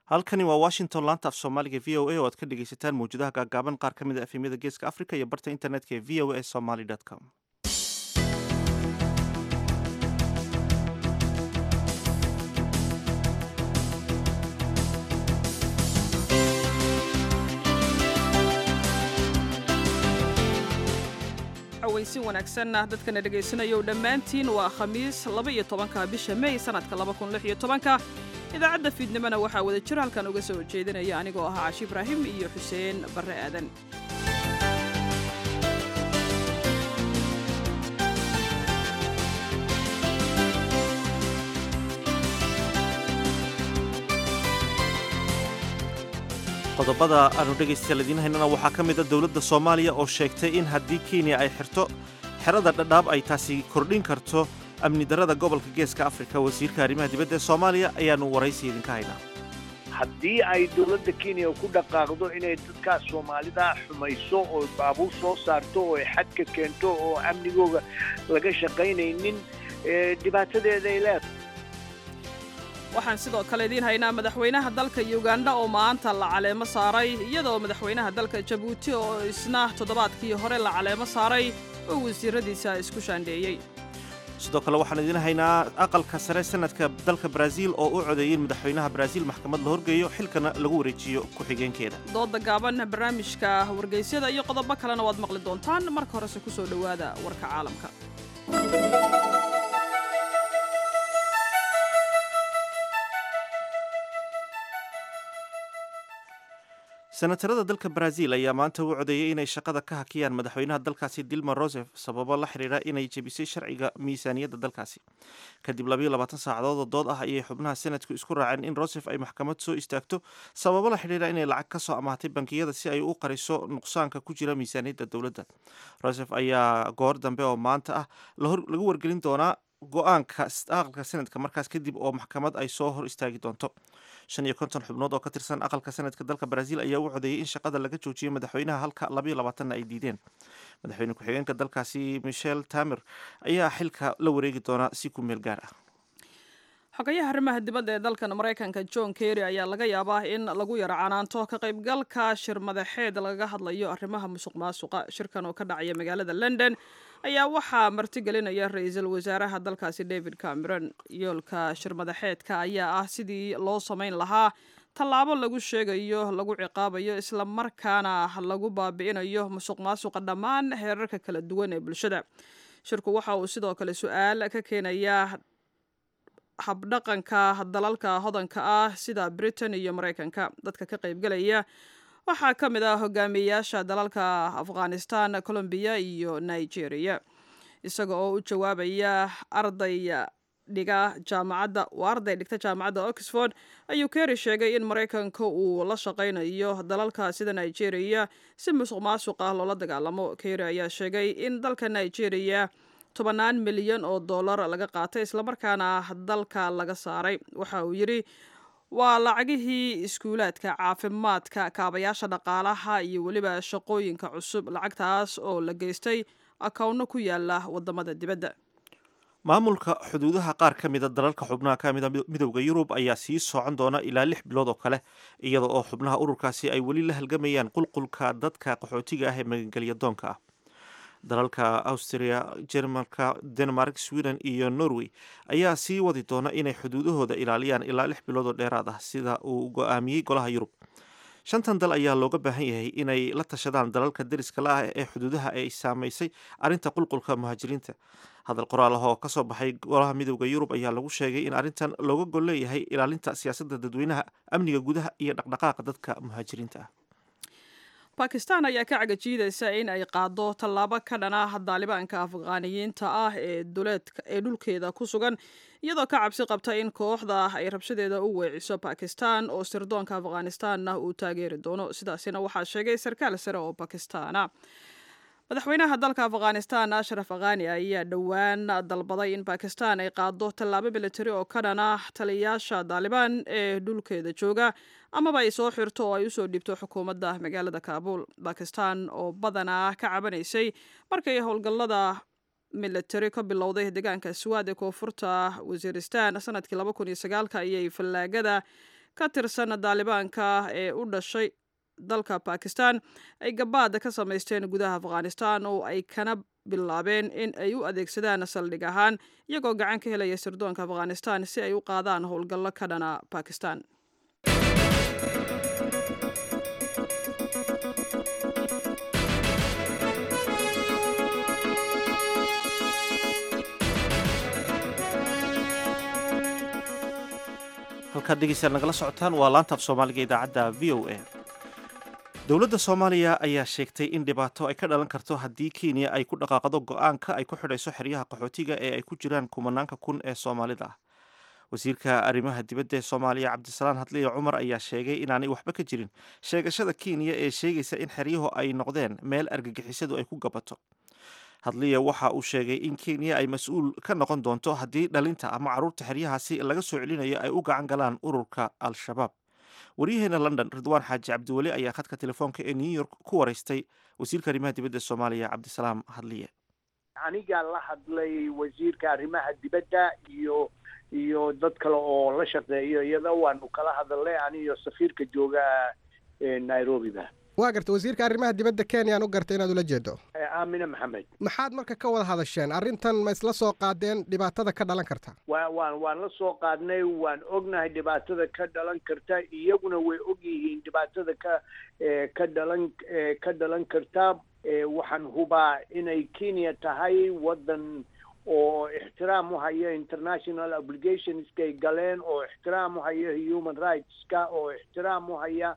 halkani waa washington laanta af soomaaliga v o a oo aad ka dhegaysataan mawjadaha gaagaaban qaar ka mid a efemyada geeska africa iyo barta internetka ee v o a somaly com waysi wanaagsanna dadkana dhegaysanaya dhammaantiin waa khamiis laba-iyo tobanka bisha mey sanadka laba kun lix iyo tobanka idaacadda fiidnimona waxaa wada jir halkan uga soo jeedinaya anigoo ahaa cashi ibraahim iyo xuseen barre aadan qodobada aanu dhegaystayaal idiin haynana waxaa ka mid a dowladda soomaaliya oo sheegtay in haddii kenya ay xirto xerada dhadhaab ay taasi kordhin karto amni darrada gobolka geeska afrika wasiirka arrimaha dibadda ee soomaaliya ayaanu waraysi idinka haynaa haddii ay dowladda kenya ku dhaqaaqdo inay dadkaas soomaalida xumayso oo baabuur soo saarto oo xadka keento oo amnigooga laga shaqaynaynin dhibaatadeeda ay leedahay waxaan sidoo kale idiin haynaa madaxweynaha dalka yuganda oo maanta la caleemo saaray iyadoo madaxweynaha dalka jabuuti oo isna toddobaadkii hore la caleemo saaray oo wasiiradiisa isku shaandheeyey sidoo kale waxaan idiin haynaa aqalka sare sanadka dalka baraaziil oo u codeeyey madaxweynaha baraaziil maxkamad la horgeeyo xilkana lagu wareejiyo ku-xigeenkeeda dooda gaaban barnaamijka wargeysyada iyo qodobo kalena waad maqli doontaan marka horese ku soo dhowaada warka caalamka senatarada dalka baraaziil ayaa maanta u codeeyey inay shaqada ka hakiyaan madaxweynaha dalkaasi dilma rosef sababo la xidhiidha inay jebisay sharciga miisaaniyadda dalkaasi kadib labayo labaatan saacadood oo dood ah ayay xubnaha senatku isku raaceen in rosef ay maxkamad soo istaagto sababo la xidhiidha inay lacag ka soo amahatay bankiyada si ay u qariso nuqsaanka ku jira miisaaniyadda dowladda rosef ayaa goor dambe oo maanta ah lagu wargelin doonaa go-aanka aqalka senadka markaas kadib oo maxkamad ay soo hor istaagi doonto shan iyo konton xubnood oo ka tirsan aqalka senadka dalka baraaziil ayaa u codeeyey in shaqada laga joojiyo madaxweynaha halka labayo labaatanna ay diideen madaxweyne ku-xigeenka dalkaasi michel tamer ayaa xilka la wareegi doona si ku meel gaar ah xogayaha arrimaha dibadda ee dalkan maraykanka john kerry ayaa laga yaabaa in lagu yaro canaanto ka qaybgalka shir madaxeed lagaga hadlayo arrimaha musuq maasuqa shirkan oo ka dhacaya magaalada london ayaa waxaa martigelinaya ra-iisul wasaaraha dalkaasi david cameron yoolka shir madaxeedka ayaa ah sidii loo samayn lahaa tallaabo lagu sheegayo lagu ciqaabayo isla markaana lagu baabi'inayo musuq maasuqa dhammaan heerarka kala duwan ee bulshada shirku waxa uu sidoo kale su-aal ka keenayaa habdhaqanka dalalka hodanka ah sida britain iyo maraykanka dadka ka qaybgalaya waxaa ka mid ah hogaamiyeyaasha dalalka afghanistan colombiya iyo nigeria isaga oo u jawaabaya arday dhiga jaamacadda waa arday dhigta jaamacadda oxford ayuu kerry sheegay in maraykanka uu la shaqaynayo dalalka sida nigeria si musuq maasuq ah loola dagaalamo kerry ayaa sheegay in dalka nigeria tobannaan milyan oo dollar laga qaatay islamarkaana dalka laga saaray waxa uu yidhi waa lacagihii iskuulaadka caafimaadka kaabayaasha dhaqaalaha iyo weliba shaqooyinka cusub lacagtaas oo la geystay akawno ku yaala wadamada dibadda maamulka xuduudaha qaar ka mida dalalka xubnaha ka mida midowda yurub ayaa sii socon doona ilaa lix bilood oo kale iyada oo xubnaha ururkaasi ay weli la halgamayaan qulqulka dadka qaxootiga ah ee magangelya doonka ah dalalka austria jermanka denmark sweden iyo norway ayaa sii wadi doona inay xuduudahooda ilaaliyaan ilaa lix bilood oo dheeraad ah sida uu go-aamiyey golaha yurub shantan dal ayaa looga baahan yahay inay la tashadaan dalalka deriska la ah ee xuduudaha ay saamaysay arrinta qulqulka muhaajiriinta hadal qoraal ah oo kasoo baxay golaha midowda yurub ayaa lagu sheegay in arrintan looga gol leeyahay ilaalinta siyaasadda dadweynaha amniga gudaha iyo dhaqdhaqaaqa dadka muhaajiriinta ah bakistan ayaa ka cagajiidaysa in ay qaado tallaabo ka dhan ah daalibaanka afghaaniyiinta ah ee ee dhulkeeda ku sugan iyadoo ka cabsi qabta in kooxda ay rabshadeeda u weeciso bakistan oo sirdoonka afghanistanna uu taageeri doono sidaasina waxaa sheegay sarkaal sare oo bakistaana madaxweynaha dalka afghanistan ashraf akhani ayaa dhowaan dalbaday in bakistan ay qaado tallaabo militari oo ka dhan ah taliyayaasha daalibaan ee dhulkeeda jooga amaba ay soo xirto oo ay usoo dhiibto xukuumadda magaalada kaabul bakistan oo badanaa ka cabanaysay markay howlgallada militari ka bilowday deegaanka swaad ee koonfurta wasiiristan sanadkii laba kun iyo sagaalka ayay fallaagada ka tirsan daalibaanka ee u dhashay dalka bakistan ay gabaada ka samaysteen gudaha afghanistan oo ay kana bilaabeen in ay u adeegsadaan saldhig ahaan iyagoo gacan ka helaya sirdoonka afghanistan si ay u qaadaan howlgallo ka dhana bakistan halkaad dhegeystayaal nagala socotaan waa laanta af soomaaliga idaacadda v o a dowladda soomaaliya ayaa sheegtay in dhibaato ay ka dhalan karto haddii kenya ay ku dhaqaaqdo go-aanka ay ku xidhayso xeryaha qaxootiga ee ay ku jiraan kumanaanka kun ee soomaalida ah wasiirka arrimaha dibadda ee soomaaliya cabdisalaan hadliya cumar ayaa sheegay inaanay waxba ka jirin sheegashada kenya ee sheegaysa in xeryuhu ay noqdeen meel argagixisadu ay ku gabato hadliya waxa uu sheegay in kenya ay mas-uul ka noqon doonto haddii dhalinta ama carruurta xeryahaasi laga soo celinayo ay u gacan galaan ururka al-shabaab waryaheena london ridwaan xaaji cabdiweli ayaa khadka telefoonka ee new york ku waraystay wasiirka arrimaha dibadda soomaaliya cabdisalaam hadliye anigaa la hadlay wasiirka arrimaha dibadda iyo iyo dad kale oo la shaqeeyo iyada waanu kala hadalnay aniyo safiirka jooga nairobiba waa garta wasiirka arrimaha dibadda kenyaan u gartay inaad ula jeedo aamine maxamed maxaad marka ka wada hadasheen arrintan ma isla soo qaadeen dhibaatada ka dhalan karta wa waan waan la soo qaadnay waan ognahay dhibaatada ka dhalan karta iyaguna way og yihiin dhibaatada ka ka dhalan ka dhalan karta waxaan hubaa inay kenya tahay waddan oo ixtiraam u haya international obligationskay galeen oo ixtiraam u haya human rightska oo ixtiraam u haya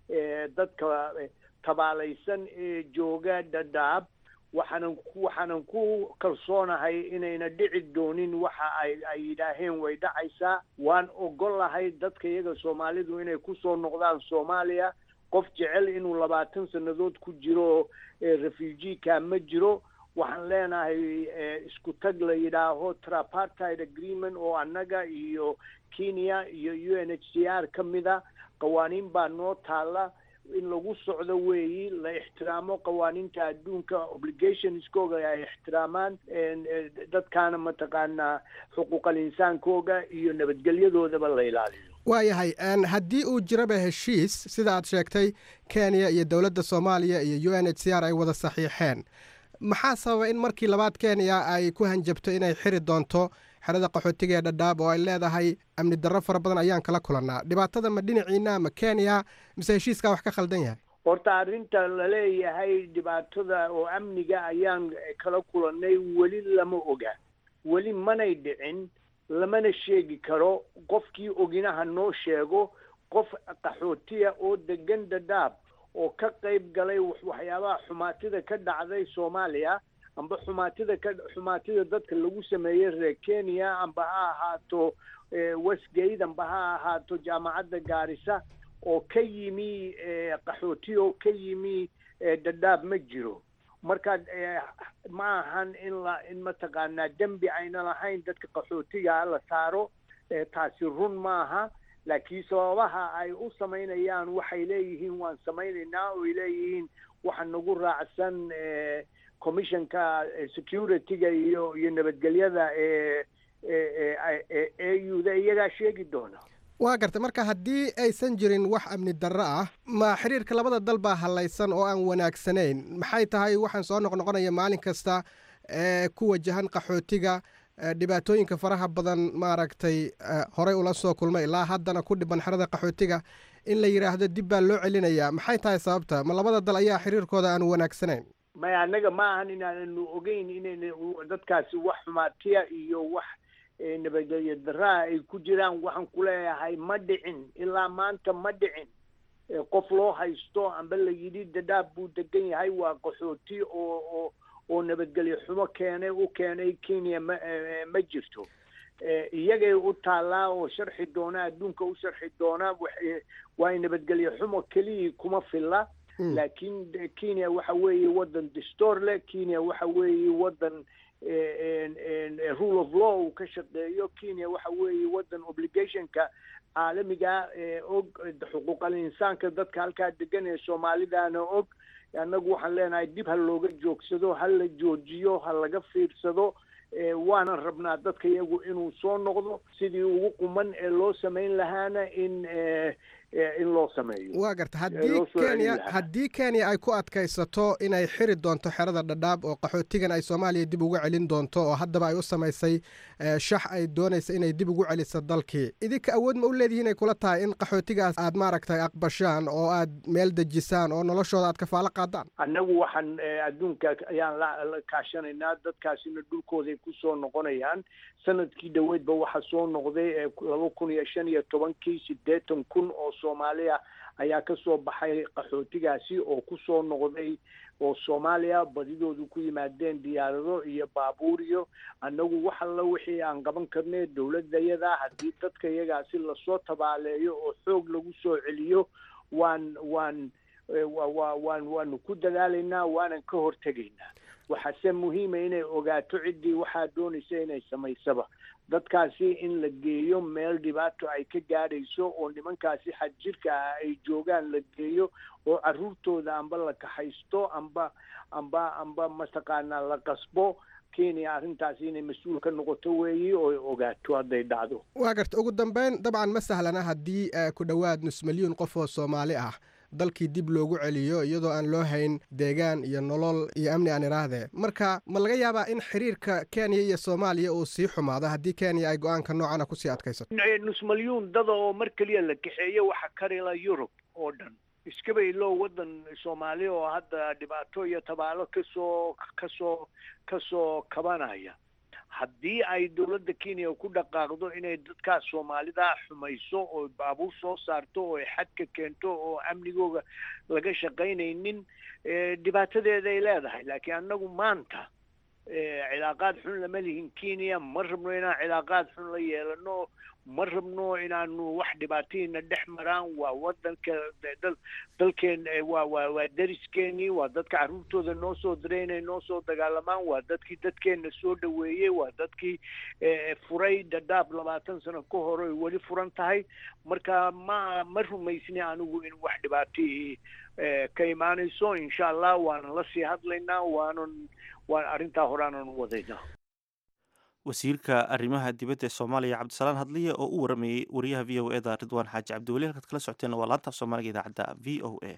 dadka tabaalaysan ee jooga dhadhaab waxaanan waxaanan ku kalsoonahay inayna dhici doonin waxa ay ay yidhaaheen way dhacaysaa waan ogolahay dadka iyaga soomaalidu inay kusoo noqdaan soomaaliya qof jecel inuu labaatan sannadood ku jiro refugee-ka ma jiro waxaan leenahay isku tag la yidhaaho trapartide agreement oo annaga iyo kenya iyo u n h c r ka mida qawaaniin baa noo taalla in lagu socdo weeyi la ixtiraamo qawaaniinta adduunka obligationskooga ay ixtiraamaan dadkaana mataqaanaa xuquuqal insaankooga iyo nabadgelyadoodaba la ilaaliyo waayahay haddii uu jiraba heshiis sida aad sheegtay kenya iyo dowladda soomaaliya iyo u n h c r ay wada saxiixeen maxaa sababa in markii labaad kenya ay ku hanjabto inay xiri doonto xerada qaxootiga ee dhadhaab oo ay leedahay amni darro fara badan ayaan kala kulannaa dhibaatada ma dhinaciina ma kenya mise heshiiskaa wax ka khaldan yahay horta arrinta laleeyahay dhibaatada oo amniga ayaan kala kulannay weli lama oga weli manay dhicin lamana sheegi karo qofkii oginaha noo sheego qof qaxootiya oo degan dhadhaab oo ka qayb galay waxyaabaha xumaatida ka dhacday soomaaliya amba xumaatida ka xumaatida dadka lagu sameeyey reer kenya amba ha ahaato westgate amba ha ahaato jaamacadda gaarisa oo ka yimi qaxooti oo ka yimi dhadhaab ma jiro marka ma ahan in la in mataqaanaa dembi ayna lahayn dadka qaxootiga la saaro taasi run maaha laakiin sababaha ay u samaynayaan waxay leeyihiin waan samaynaynaa oy leeyihiin waxa nagu raacsan commissionka security-ga iyo iyo nabadgelyada ee e u da iyagaa sheegi doona waa gartay marka haddii aysan jirin wax amni darro ah ma xiriirka labada dal baa hallaysan oo aan wanaagsanayn maxay tahay waxaan soo noqnoqonaya maalin kasta ee ku wajahan qaxootiga dhibaatooyinka faraha badan maaragtay horey ula soo kulmay ilaa haddana ku dhiban xerada qaxootiga in la yidhaahdo dib baa loo celinayaa maxay tahay sababta ma labada dal ayaa xiriirkooda aan wanaagsanayn maya annaga ma ahan inaananu ogeyn inayna dadkaasi wax xumaatiya iyo wax nabadgelyo daraa ay ku jiraan waxaan ku leeyahay ma dhicin ilaa maanta ma dhicin qof loo haysto amba la yidhi dadaab buu degan yahay waa qaxooti oo oo oo nabadgelyo xumo keenay u keenay kenya ma ma jirto iyagay u taallaa oo sharxi doona adduunka u sharxi doona waa nabadgelyo xumo keliyii kuma filla laakiin kenya waxa weeye waddan distoor leh kenya waxa weeye waddan rule of law uu ka shaqeeyo kenya waxa weeye waddan obligationka caalamiga og xuquuqal insaanka dadka halkaa degan ee soomaalidana og annagu waxaan leenahay dib ha looga joogsado ha la joojiyo ha laga fiirsado waanan rabnaa dadka iyagu inuu soo noqdo sidii ugu quman ee loo samayn lahaana in in loo sameeyo waa garta haddii kenya haddii kenya ay ku adkaysato inay xiri doonto xerada dhadhaab oo qaxootigan ay soomaaliya dib ugu celin doonto oo haddaba ay u samaysay shax ay doonaysa inay dib ugu celiso dalkii idinka awood ma u leedihiin ay kula tahay in qaxootigaas aad maaragtay aqbashaan oo aad meel dejisaan oo noloshooda aad kafaalo qaadaan annagu waxaan adduunka ayaan la kaashanaynaa dadkaasina dhulkooday kusoo noqonayaan sanadkii dhoweydba waxaa soo noqday laba kun iyo shan iyo tobankii siddeetan kun oo soomaaliya ayaa ka soo baxay qaxootigaasi oo kusoo noqday oo soomaaliya badidoodu ku yimaadeen diyaarado iyo baabuur iyo annagu wax alla wixii aan qaban karnay dowladayada haddii dadka iyagaasi lasoo tabaaleeyo oo xoog lagu soo celiyo waan waan wa waan waanu ku dadaalaynaa waanan ka hortegaynaa waxaase muhiima inay ogaato ciddii waxaa doonaysa inay samaysaba dadkaasi in la geeyo meel dhibaato ay ka gaadhayso oo nimankaasi xadjirka ah ay joogaan la geeyo oo carruurtooda amba la kaxaysto amba amba amba mataqaanaa la qasbo kenya arrintaasi inay mas-uul ka noqoto weeyi oo ogaato hadday dhacdo waa garta ugu dambeyn dabcan ma sahlana haddii ku dhowaad nus milyuun qof oo soomaali ah dalkii dib loogu celiyo iyadoo aan loo hayn deegaan iyo nolol iyo amni aan idhaahdee marka ma laga yaabaa in xiriirka kenya iyo soomaaliya uu sii xumaado haddii kenya ay go-aanka noocana kusii adkaysato nus malyuun dada oo mar keliya la kaxeeyo waxa karila yurub oo dhan iskaba iloo waddan soomaali oo hadda dhibaato iyo tabaalo kasoo kasoo kasoo kabanaya haddii ay dowladda kenya ku dhaqaaqdo inay dadkaas soomaalida xumayso oo baabuur soo saarto oo xadka keento oo amnigooga laga shaqaynaynin dhibaatadeeda ay leedahay laakiin annagu maanta cilaaqaad xun lama lihin kenya ma rabno inaan cilaaqaad xun la yeelano ma rabno inaanu wax dhibaatadiina dhex maraan waa wadanka dal dalkeen waa waa waa dariskeenii waa dadka carruurtooda noo soo diray inay noo soo dagaalamaan waa dadkii dadkeenna soo dhaweeyey waa dadkii furay dhadhaab labaatan sano ka hor ay weli furan tahay marka ma ma rumaysni anigu in wax dhibaatii ka imaanayso insha allah waanan la sii hadlaynaa waanan waan arrintaa horaanan u wadaynaa wasiirka arrimaha dibadda ee soomaaliya cabdisalaan hadliye oo u waramayey wariyaha v o e da ridwaan xaaji cabdiweli halkaad kala socoteen waa laanta af soomaaliga idaacadda v o a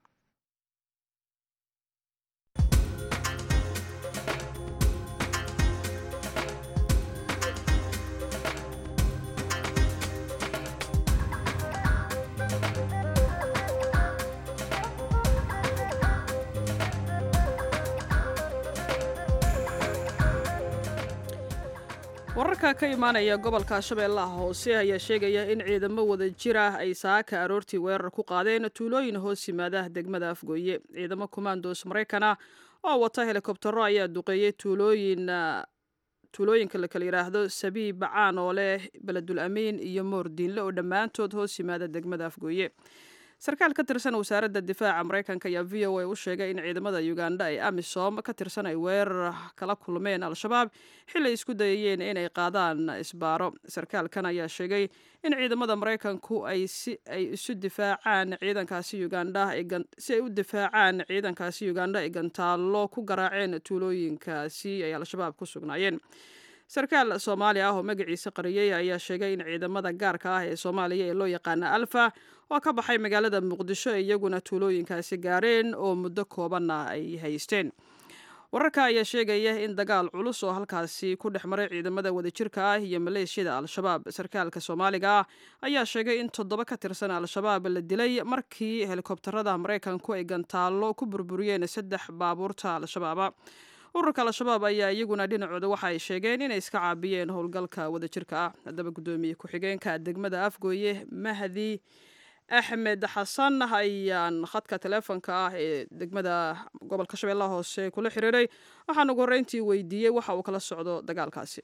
wararka ka imaanaya gobolka shabeellaha hoose ayaa sheegaya in ciidamo wada jir ah ay saaka aroortii weerar ku qaadeen tuulooyin hoos yimaada degmada afgooye ciidamo kumaandoos maraykana oo wata helikobtero ayaa duqeeyey tuulooyin tuulooyinka la kala yidhaahdo sabiib bacaan oo leh beledul amiin iyo moordiinle oo dhammaantood hoos yimaada degmada afgooye sarkaal ka tirsan wasaaradda difaaca maraykanka ayaa v o a u sheegay in ciidamada uganda ee amisom ka tirsan ay weerar kala kulmeen al-shabaab xilay isku dayayeen inay qaadaan isbaaro sarkaalkan ayaa sheegay in ciidamada maraykanku ay si ay isu difaacaan ciidankaasi uganda si ay u difaacaan ciidankaasi uganda ay gantaallo ku garaaceen tuulooyinkaasi ay al-shabaab ku sugnaayeen sarkaal soomaali ah oo magaciisa qariyey ayaa sheegay in ciidamada gaarka ah ee soomaaliya ee loo yaqaana alfa oo ka baxay magaalada muqdisho ee iyaguna tuulooyinkaasi gaareen oo muddo koobanna ay haysteen wararka ayaa sheegaya in dagaal culus oo halkaasi ku dhex maray ciidamada wadajirka ah iyo maleeshiyada al-shabaab sarkaalka soomaaliga ah ayaa sheegay in toddoba ka tirsan al-shabaab la dilay markii helikobtarada maraykanku ay gantaallo ku burburiyeen saddex baabuurta al-shabaaba ururka al-shabaab ayaa iyaguna dhinacooda waxa ay sheegeen inay iska caabiyeen howlgalka wadajirka ah haddaba guddoomiye ku-xigeenka degmada afgooye mahdi axmed xasan ayaan khadka teleefonka ah ee degmada gobolka shabeellaha hoose kula xiriiray waxaan ugu horreyntii weydiiyey waxa uu kala socdo dagaalkaasi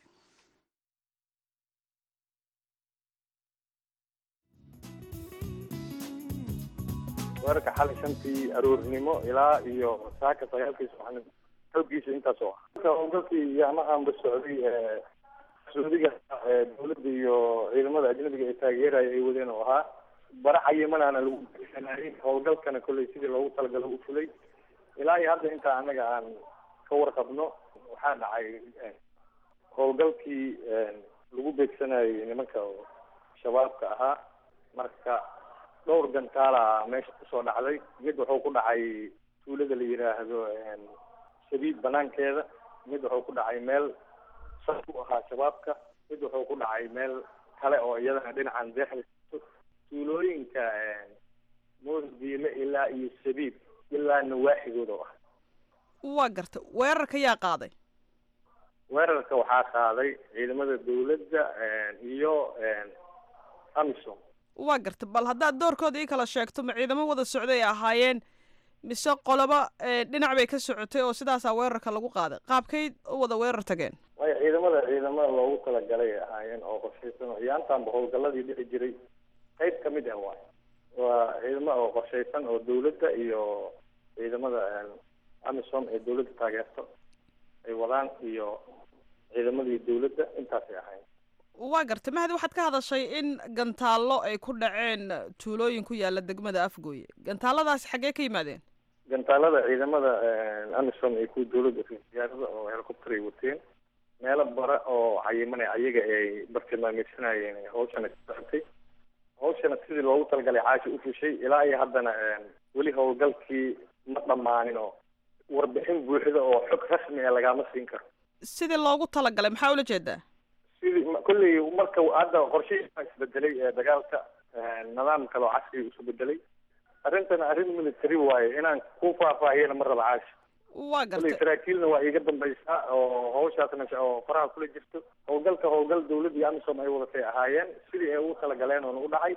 weerarka xalay shantii aroornimo ilaa iyo saaka sagaalkii subaxnimo xoogiisa intaas oo ah howlgalkii yaamahanba socday sacuudiga dowladda iyo ciidamada ajnabiga ee taageeraya ay wadeen oo ahaa baraxa yemanaana lagu geysanayay howlgalkana kolley sidii loogu talagalo u fulay ilaa iyo hadda intaa annaga aan ka warqabno waxaa dhacay howlgalkii lagu beegsanayay nimanka shabaabka ahaa marka dhowr gantaala meesha kusoo dhacday mid wuxuu ku dhacay tuulada la yidhaahdo sabiib banaankeeda mid wuxuu ku dhacay meel saf u ahaa shabaabka mid wuxuu ku dhacay meel kale oo iyadana dhinacan deexda tuulooyinka moosdiile ilaa iyo sabiib ilaa nawaaxigooda ah waa garta weerarka yaa qaaday weerarka waxaa qaaday ciidamada dawladda iyo amisom waa garta bal haddaad doorkooda ii kala sheegto ma ciidamo wada socday ay ahaayeen mise qoloba dhinac bay ka socotay oo sidaasaa weerarka lagu qaaday qaabkay u wada weerar tageen waayo ciidamada ciidamada loogu talagalay ay ahaayeen oo qorshaysan oo iyaantaanba howlgaladii dhici jiray qayb ka mid ah waay waa ciidamo oo qorshaysan oo dawladda iyo ciidamada amisom ee dawladda taageerto ay wadaan iyo ciidamadii dawladda intaasay ahayn waa gartay mahdi waxaad ka hadashay in gantaallo ay ku dhaceen tuulooyin ku yaala degmada afgooye gantaaladaasi xaggee ka yimaadeen gantaalada ciidamada amisom iyo kuwa dawladda diyaarada oo helicopter ay wateen meelo bare oo cayimanay ayaga ay bartilmaameysanayeen hawshana ka socotay hawshana sidii loogu talagalay caashi u fushay ilaa iyo haddana weli howlgalkii ma dhammaanin oo warbixin buuxda oo xog rasmi ah lagama siin karo sidii loogu talagalay maxaa ula jeedaa sidii kolley marka hadda qorshihii baa isbedelay ee dagaalka nidaam kale oo casriga isu bedelay arrintana arrin military waaye inaan ku faahfaahiyana ma raba caashi waa kolley gartay saraakiilna waa iiga dambaysaa oo hawshaasna oo faraha kula jirto howlgalka howlgal dawladda iyo amisom ay wadatay ahaayeen sidii ay ugu talagaleen oona u dhacay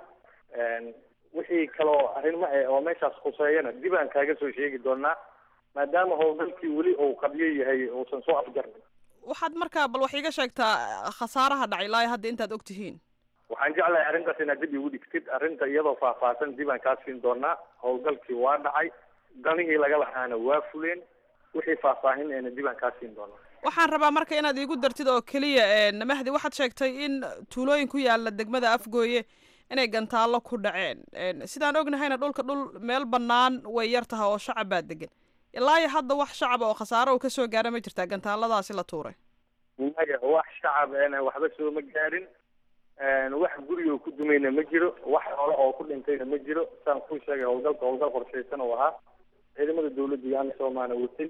wixii kaloo arrimo eh oo meeshaas khuseeyana dib aan kaaga soo sheegi doonaa maadaama howlgalkii weli uu qabyo yahay uusan soo afjarnin waxaad markaa bal wax iiga sheegtaa khasaaraha dhacay ilaa hadda intaad og tihiin waxaan jeclahay arrintaas inaad dib igu dhigtid arrinta iyadoo faahfaahsan dib aan kaa siin doonaa howlgalkii waa dhacay danihii laga lahaana waa fuleen wixii faahfaahin eena dib aan kaa siin doonaa waxaan rabaa marka inaad iigu dartid oo keliya mahdi waxaad sheegtay in tuulooyin ku yaala degmada afgooye inay gantaallo ku dhaceen sidaan ognahayna dhulka dhul meel bannaan way yar tahay oo shacab baa degan ilaa iyo hadda wax shacaba oo khasaaro uu kasoo gaara ma jirtaa gantaaladaasi la tuuray maya wax shacab ena waxba sooma gaarin wax guriga ku dumayna ma jiro wax xoole oo ku dhintayna ma jiro saan kuu sheegay howlgalka howlgal qorshaysan oo ahaa ciidamada dawladda iyo amisomaana watay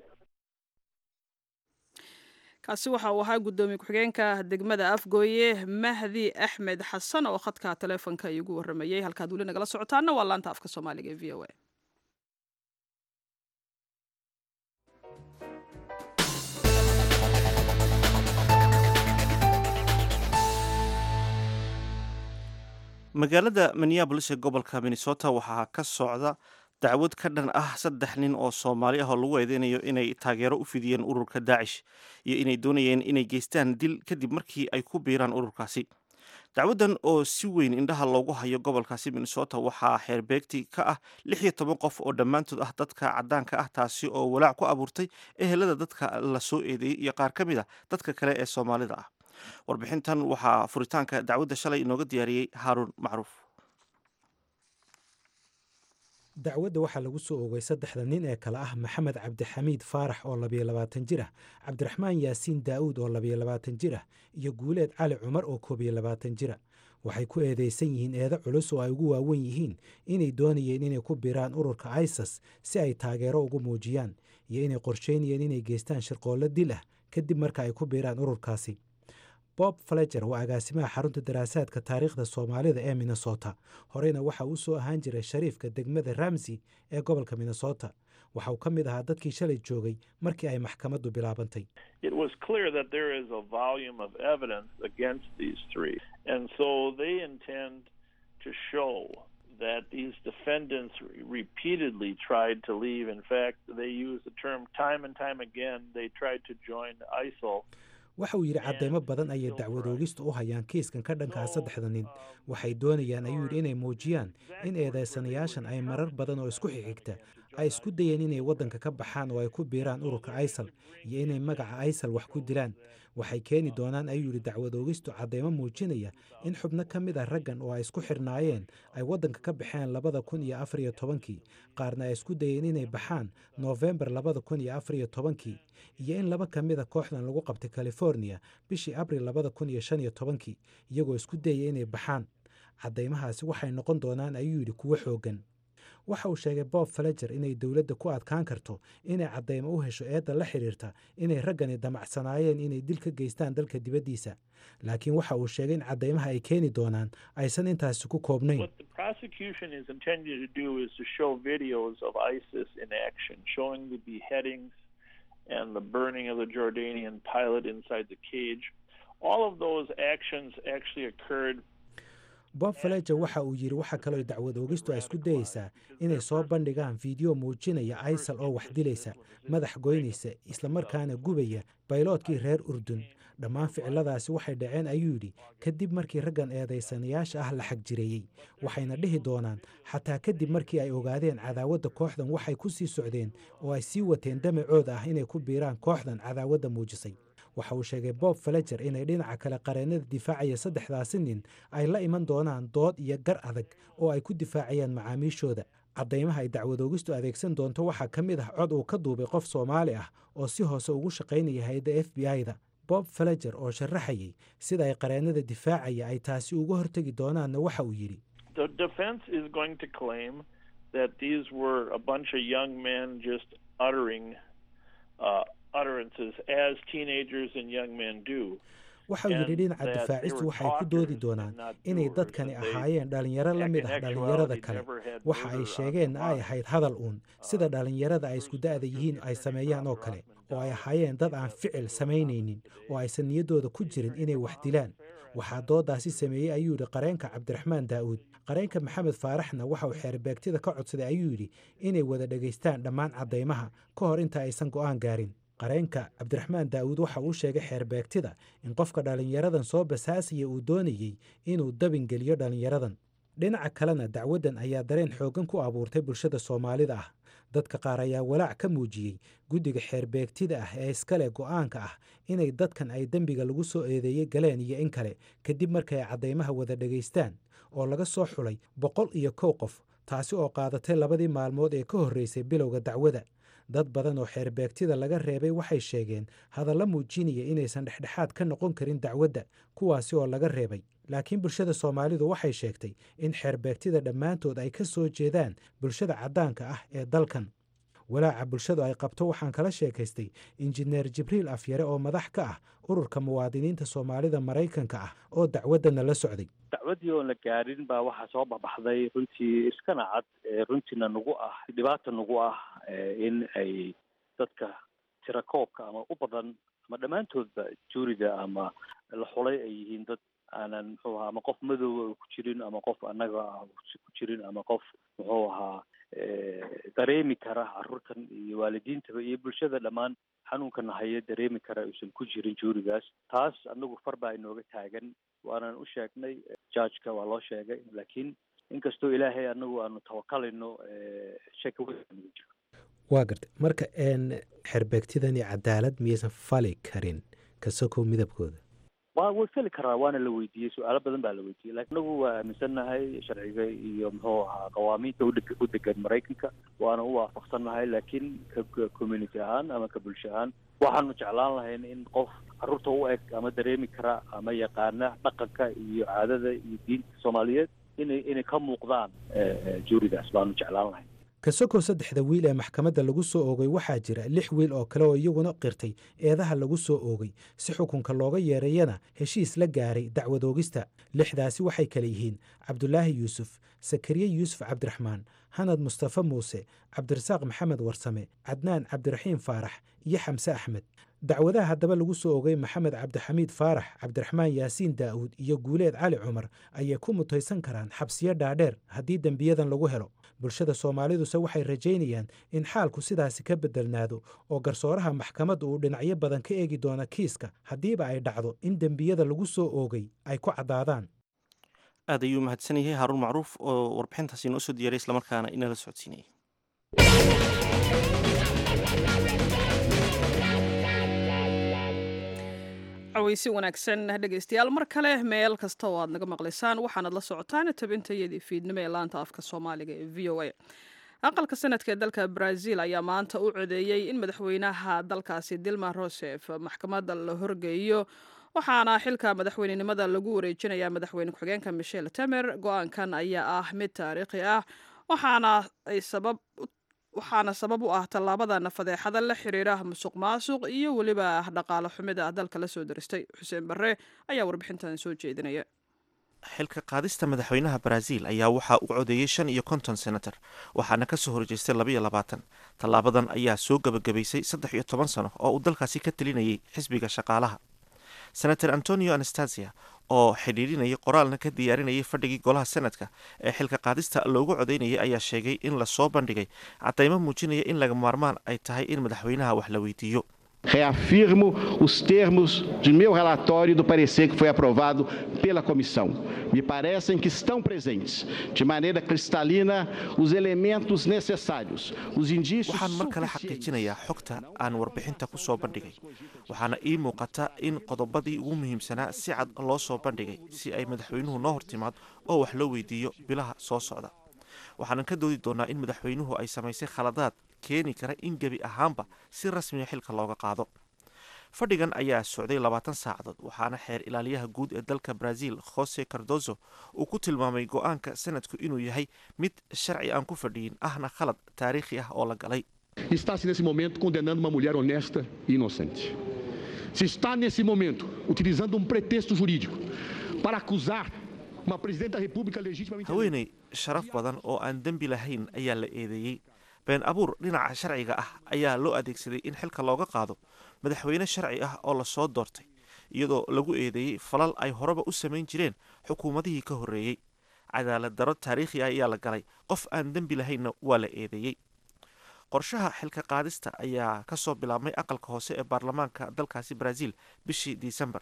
kaasi waxa uu ahaa guddoomiye ku-xigeenka degmada afgooye mahdi axmed xasan oo khadka taleefonka iigu waramayey halkaad weli nagala socotaana waa laanta afka soomaaliga ee v o a magaalada minneabolis ee gobolka minnesota waxaa ka socda dacwad ka dhan ah saddex nin oo soomaali ah oo lagu eedeynayo inay taageero u fidiyeen ururka daacish iyo inay doonayeen inay geystaan dil kadib markii ay ku biiraan ururkaasi dacwaddan oo si weyn indhaha loogu hayo gobolkaasi minnesota waxaa xeerbeegti ka ah lix iyo toban qof oo dhammaantood ah dadka caddaanka ah taasi oo walaac ku abuurtay ehelada dadka la soo eedeeyey iyo qaar ka mid ah dadka kale ee soomaalida ah warbixintan waxaa furitaanka dacwadda shalay inooga diyaariyey haaruun macruuf dacwadda waxaa lagu soo oogay saddexda nin ee kale ah maxamed cabdixamiid faarax oo labiyo labaatan jir ah cabdiraxmaan yaasiin daa'uud oo labiyo labaatan jir ah iyo guuleed cali cumar oo koob iyo labaatan jira waxay ku eedaysan yihiin eedo culus oo ay ugu waawen yihiin inay doonayeen inay ku biiraan ururka isas si ay taageero ugu muujiyaan iyo inay qorsheynayeen inay geystaan shirqoollo dil ah kadib marka ay ku biiraan ururkaasi bob fleger waa agaasimaha xarunta daraasaadka taariikhda soomaalida ee minnesota horeyna waxa uu soo ahaan jiray shariifka degmada ramsey ee gobolka minnesota waxa uu ka mid ahaa dadkii shalay joogay markii ay maxkamaddu bilaabantay it was clear that there is a volume of evidence against these three. And so they intend to show that these defendants repeatedly tried to leave. In fact, they use the term time and time again. They tried to join ISIL. waxa uu yidhi cadeymo badan ayay dacwadoogista u hayaan kiiskan ka dhankaa saddexda nin waxay doonayaan ayuu yidhi inay muujiyaan in eedeysanayaashan ay marar badan oo isku xigxigta ay isku dayeen inay waddanka ka baxaan oo ay ku biiraan ururka isal iyo inay magaca isal wax ku dilaan waxay keeni doonaan ayuu yidhi dacwadoogistu cadeymo muujinaya in xubno ka mid ah raggan oo ay isku xirnaayeen ay waddanka ka baxeen labada kun iyo afar iyo tobankii qaarna ay isku dayeen inay baxaan noofembar labada kun iyo afar iyo tobankii iyo in laba ka mid a kooxdan lagu qabtay californiya bishii abril labada kun iyo shan iyo tobankii iyagoo isku dayaya inay baxaan caddaymahaasi waxay noqon doonaan ayuu yidhi kuwo xooggan waxa uu sheegay bob faleger inay dowladda ku adkaan karto inay caddaymo u hesho eedda la xidhiirta inay raggani damacsanaayeen inay dil ka geystaan dalka dibaddiisa laakiin waxa uu sheegay in caddaymaha ay keeni doonaan aysan intaasi ku koobnayn What the prosecution is intending to do is to show videos of ISIS in action, showing the beheadings and the burning of the Jordanian pilot inside the cage. All of those actions actually occurred bob faleger waxa uu yidhi waxa kaloo dacwad oogistu ay isku dayeysaa inay soo bandhigaan fiideo muujinaya isal oo wax dilaysa madax goynaysa islamarkaana gubaya bayloodkii reer urdun dhammaan ficiladaasi waxay dhaceen ayuu yidhi kadib markii raggan eedaysanayaasha ah la xagjireeyey waxayna dhihi doonaan xataa kadib markii ay ogaadeen cadaawadda kooxdan waxay ku sii socdeen oo ay sii wateen damacooda ah inay ku biiraan kooxdan cadaawadda muujisay waxa uu sheegay bob faleger inay dhinaca kale qareennada difaacaya saddexdaasi nin ay la iman doonaan dood iyo gar adag oo ay ku difaacayaan macaamiishooda caddaymaha ay dacwadoogistu adeegsan doonto waxaa ka mid ah cod uu ka duubay qof soomaali ah oo si hoose ugu shaqaynaya hay-adda f b i-da bob faleger oo sharaxayay sida ay qareennada difaacaya ay taasi uga hortegi doonaanna waxa uu yidhi the defense is going to claim that these were a bunch of young men just uttering uh, utterances as teenagers and young men do. waxa uu yidhi dhinaca difaacistu waxay ku doodi doonaan inay dadkani ahaayeen dhallinyaro la mid ah dhallinyarada kale waxa ay sheegeenna ay ahayd hadal uun sida dhallinyarada ay isku da'da yihiin ay sameeyaan oo kale oo ay ahaayeen dad aan ficil samaynaynin oo aysan niyaddooda ku jirin inay wax dilaan waxaa doodaasi sameeyey ayuu yidhi qareenka cabdiraxmaan daa'uud qareenka maxamed faaraxna waxa uu xeerbeegtida ka codsaday ayuu yidhi inay wada dhegaystaan dhammaan caddaymaha ka hor inta aysan go'aan gaarin qareenka cabdiraxmaan daa'uud waxa uu sheegay xeerbeegtida in qofka dhallinyaradan soo basaasaya uu doonayey inuu dabin geliyo dhallinyaradan dhinaca kalena dacwaddan ayaa dareen xooggan ku abuurtay bulshada soomaalida ah dadka qaar ayaa walaac ka muujiyey guddiga xeerbeegtida ah ee iskale go'aanka ah inay dadkan ay dembiga lagu soo eedeeyey galeen iyo in kale kadib markay caddaymaha wada dhegaystaan oo laga soo xulay boqol iyo kow qof taasi oo qaadatay labadii maalmood ee ka horreysay bilowga dacwada dad badan oo xeerbeegtida laga reebay waxay sheegeen hadalla muujinaya inaysan dhexdhexaad ka noqon karin dacwadda kuwaasi oo laga reebay laakiin bulshada soomaalidu waxay sheegtay in xeerbeegtida dhammaantood ay ka soo jeedaan bulshada caddaanka ah ee dalkan walaaca bulshadu ay qabto waxaan kala sheekaystay injineer jibriil afyare oo madax ka ah ururka muwaadiniinta soomaalida maraykanka ah oo dacwaddana la socday dacwaddii oon la gaadhin baa waxaa soo baxbaxday runtii iskana cad runtiina nagu ah dhibaata nagu ah in ay dadka tirakoobka ama u badan ama dhammaantoodba juuriga ama la xulay ay yihiin dad aanan muxuu ahaa ama qof madooba ku jirin ama qof annaga ku jirin ama qof muxuu ahaa dareemi kara carruurtan iyo waalidiintaba iyo bulshada dhammaan xanuunkan haya dareemi kara uusan ku jirin juurigaas taas anagu far baa inooga taagan waanan u sheegnay judgeka waa loo sheegay laakiin inkastoo ilaahay anagu aanu tawakalayno shaki weyn nagu jiro waa gartay marka xerbeegtidani cadaalad miyaysan fali karin kasokow midabkooda wa way feli karaa waana la weydiiyey su-aalo badan baa la weydiiyey lakin anagu waa aaminsannahay sharciga iyo muxuu ahaa qawaamiinta udeg u degan maraykanka waana u waafaqsannahay laakiin ka community ahaan ama ka bulsho ahaan waxaanu jeclaan lahayn in qof carruurta u eg ama dareemi kara ama yaqaana dhaqanka iyo caadada iyo diinta soomaaliyeed inay inay ka muuqdaan juurigaas baanu jeclaan lahayn kasokow saddexda wiil ee maxkamadda lagu soo oogay waxaa jira lix wiil oo kale oo iyaguna qirtay eedaha lagu soo oogay si xukunka looga yeerayana heshiis la gaaray dacwad oogista lixdaasi waxay kale yihiin cabdulaahi yuusuf sakariye yuusuf cabdiraxmaan hanad mustafe muuse cabdirasaaq maxamed warsame cadnaan cabdiraxiim faarax iyo xamse axmed dacwadaha haddaba lagu soo ogay maxamed cabdixamiid faarax cabdiraxmaan yaasiin daa'uud iyo guuleed cali cumar ayay ku mutaysan karaan xabsiyo dhaadheer haddii dembiyadan lagu helo bulshada soomaaliduse waxay rajaynayaan in xaalku sidaasi ka beddelnaado oo garsooraha maxkamadda uu dhinacyo badan ka eegi doono kiiska haddiiba ay dhacdo in dembiyada lagu soo oogay ay ku caddaadaan aad ayuu mahadsan yahay haaruun macruuf oo warbixintaasi inoo soo diyaray islamarkaana inala socodsiinayay cawaysi wanaagsan dhegaystayaal mar kale meel kasta oo aad naga maqlaysaan waxaanad la socotaan tabintayadii fiidnimo ee laanta afka soomaaliga ee v o a aqalka sanadka ee dalka brazil ayaa maanta u codeeyey in madaxweynaha dalkaasi dilma rosef maxkamadda la horgeeyo waxaana xilka madaxweynenimada lagu wareejinayaa madaxweyne ku-xigeenka michel temer go-aankan ayaa ah mid taariikhi ah waxaana ay sabab waxaana sabab u ah tallaabadan fadeexada la xiriira musuq maasuq iyo weliba dhaqaalo xumida dalka la soo daristay xuseen barre ayaa warbixintan soo jeedinaya xilka qaadista madaxweynaha brazil ayaa waxaa u codeeyey shan iyo konton senator waxaana kasoo horjeestay labaiyo labaatan tallaabadan ayaa soo gebagabaysay saddex iyo toban sano oo uu dalkaasi ka telinayay xisbiga shaqaalaha senator antonio anastasia oo xidhiirinayay qoraalna ka diyaarinayay fadhigii golaha senadka ee xilka qaadista loogu codeynayay ayaa sheegay in lasoo bandhigay cadaymo muujinaya in laga maarmaan ay tahay in madaxweynaha wax la weydiiyo Reafirmo os termos de meu relatório do parecer que foi aprovado pela comissão. Me parecem que estão presentes, de maneira cristalina, os elementos necessários, os indícios waxaan mar kale xaqiijinayaa xogta aan warbixinta ku soo bandhigay waxaana ii muuqata in qodobadii ugu muhiimsanaa si cad loo soo bandhigay si ay madaxweynuhu noo hortimaad oo wax loo weydiiyo bilaha soo socda waxaanan ka doodi doonaa in madaxweynuhu ay samaysay khaladaad keeni kara in gebi ahaanba si rasmiga xilka looga qaado fadhigan ayaa socday labaatan saacadood waxaana xeer ilaaliyaha guud ee dalka brazil jose cardozo uu ku tilmaamay go-aanka sanadku inuu yahay mid sharci aan ku fadhiyin ahna khalad taariikhi ah oo la galay está-se nesse momento condenando uma mulher honesta e inocente. Se está nesse momento utilizando um pretexto jurídico para acusar uma presidente da República legitimamente haweeney sharaf badan oo aan dembi lahayn ayaa la eedeeyey been abuur dhinaca sharciga ah ayaa loo adeegsaday in xilka looga qaado madaxweyne sharci ah oo lasoo doortay iyadoo lagu eedeeyey falal ay horeba u samayn jireen xukuumadihii ka horreeyey cadaalad daro taariikhi ah ayaa la galay qof aan dembi lahaynna waa la eedeeyey qorshaha xilka qaadista ayaa kasoo bilaabmay aqalka hoose ee baarlamaanka dalkaasi brazil bishii disembar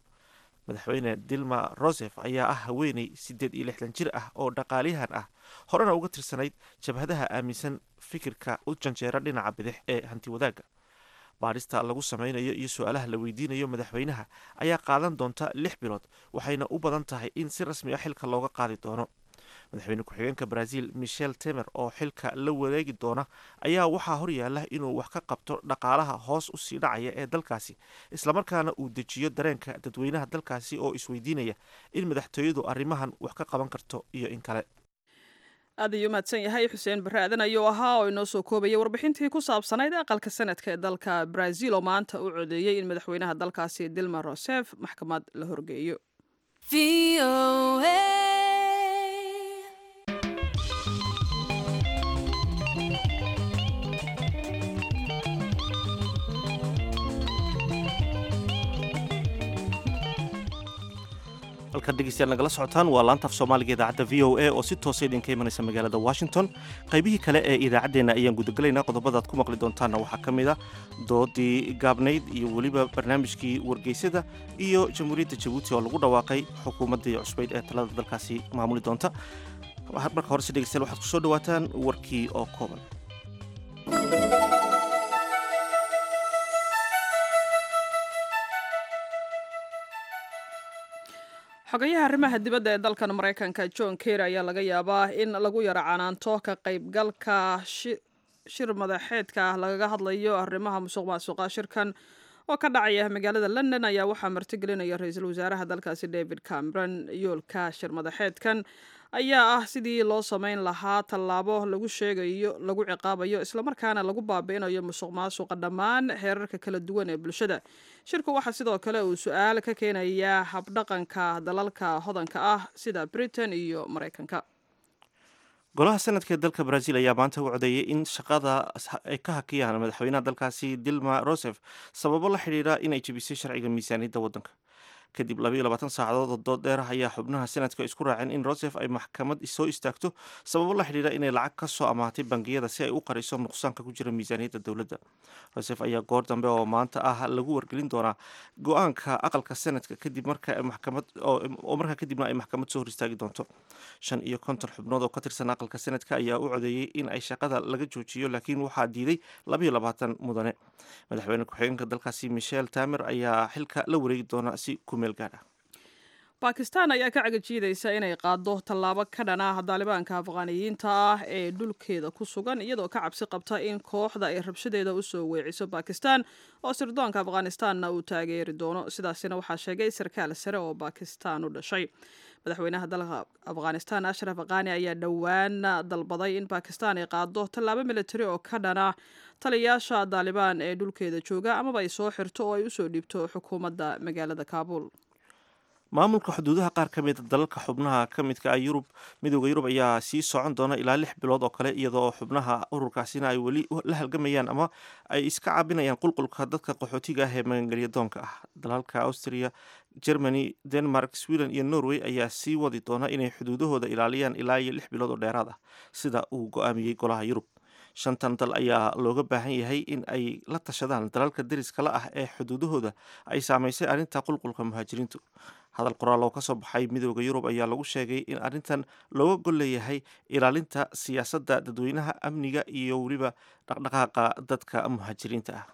madaxweyne dilma rosef ayaa ah haweeney siddeed iyo lixdan jir ah oo dhaqaaliyahan ah horena uga tirsanayd jabhadaha aaminsan fikirka u janjeera dhinaca bidix ee hanti wadaagga baadhista lagu sameynayo iyo su-aalaha la weydiinayo madaxweynaha ayaa qaadan doonta lix bilood waxayna u badan tahay in si rasmi ah xilka looga qaadi doono madaxweyne ku-xigeenka brazil michel temer oo xilka la wareegi doona ayaa waxaa horyaala inuu wax ka qabto dhaqaalaha hoos usii dhacaya ee dalkaasi islamarkaana uu dejiyo dareenka dadweynaha dalkaasi oo isweydiinaya in madaxtooyadu arrimahan wax ka qaban karto iyo in kale aad ayuu mahadsan yahay xuseen barre aadan ayuu ahaa oo inoo soo koobayay warbixintii ku saabsanayd aqalka sanadka ee dalka brazil oo maanta u codeeyey in madaxweynaha dalkaasi dilma rosef maxkamad la horgeeyo halkan dhegeystayaal nagala socotaan waa laanta af soomaaliga idaacadda v o a oo si toosa idinka imanaysa magaalada washington qaybihii kale ee idaacaddeenna ayaan gudagelaynaa qodobadaad ku maqli doontaanna waxaa ka mid a doodii gaabnayd iyo weliba barnaamijkii wargeysada iyo jamhuuriyadda jabuuti oo lagu dhawaaqay xukuumaddii cusbayd ee talada dalkaasi maamuli doonta marka horese dhegeystayaal waxaad ku soo dhawaataan warkii oo kooban xogayaha arrimaha dibadda ee dalkan maraykanka john kerry ayaa laga yaabaa in lagu yaro canaanto ka qaybgalka shir madaxeedka lagaga hadlayo arrimaha musuq maasuqa shirkan oo ka dhacaya magaalada london ayaa waxaa martigelinaya ra-iisul wasaaraha dalkaasi david cameron yoolka shir madaxeedkan ayaa ah sidii loo sameyn lahaa tallaabo lagu sheegayo lagu ciqaabayo islamarkaana lagu baabi'inayo musuq maasuqa dhammaan heerarka kala duwan ee bulshada shirku waxaa sidoo kale uu su-aal ka keenayaa habdhaqanka dalalka hodanka ah sida britain iyo maraykanka golaha sanadka ee dalka brazil ayaa maanta u codeeyay in shaqada ay ka hakiyaan madaxweynaha dalkaasi dilma rosef sababo la xidhiidha inay jebisay sharciga miisaaniyadda waddanka kadib labayo labaatan saacadood oo dood dheer ayaa xubnaha senadka isku raaceen in rosef ay maxkamad soo istaagto sababo la xidhiira inay lacag ka soo amaatay bangiyada si ay u qariso nuqsaanka ku jira miisaaniyadda dowladda rosef ayaa goor dambe oo maanta ah lagu wargelin doonaa go-aanka aqalka senadka kadib marka maxkamad oo markaa kadibna ay maxkamad soo hor istaagi doonto shan iyo konton xubnood oo ka tirsan aqalka senadka ayaa u codeeyey in ay shaqada laga joojiyo laakiin waxaa diiday labayo labaatan mudane madaxweyne ku-xigeenka dalkaasi michel tamer ayaa xilka la wareegi doona si ku meel gaar ah bakistan ayaa ka cagajiidaysa inay qaado tallaabo ka dhan ah daalibaanka afqaaniyiinta ah ee dhulkeeda ku sugan iyadoo ka cabsi qabta in kooxda ay rabshadeeda usoo weeciso bakistan oo sirdoonka afghanistanna uu taageeri doono sidaasina waxaa sheegay sarkaal sare oo bakistan u dhashay madaxweynaha dalka afghanistan ashraf khani ayaa dhowaan dalbaday in bakistan ay qaado tallaabo militari oo ka dhana taliyayaasha daalibaan ee dhulkeeda jooga amaba ay soo xirto oo ay usoo dhiibto xukuumadda magaalada kaabul maamulka xuduudaha qaar ka mida dalalka xubnaha ka midka ah yurub midooda yurub ayaa sii socon doona ilaa lix bilood oo kale iyadoo xubnaha ururkaasina ay weli la halgamayaan ama ay iska caabinayaan qulqulka dadka qaxootiga ah ee magangelya doonka ah dalalka austria germany denmark sweden iyo norway ayaa sii wadi doona inay xuduudahooda ilaaliyaan ilaa iyo lix bilood oo dheeraad ah sida uu go-aamiyey golaha yurub shantan dal ayaa looga baahan yahay in ay la tashadaan dalalka deriskala ah ee xuduudahooda ay saamaysay arrinta qulqulka muhaajiriintu hadal qoraal oo ka soo baxay midooda yurub ayaa lagu sheegay in arrintan looga gol leeyahay ilaalinta siyaasadda dadweynaha amniga iyo weliba dhaqdhaqaaqa dadka muhaajiriinta ah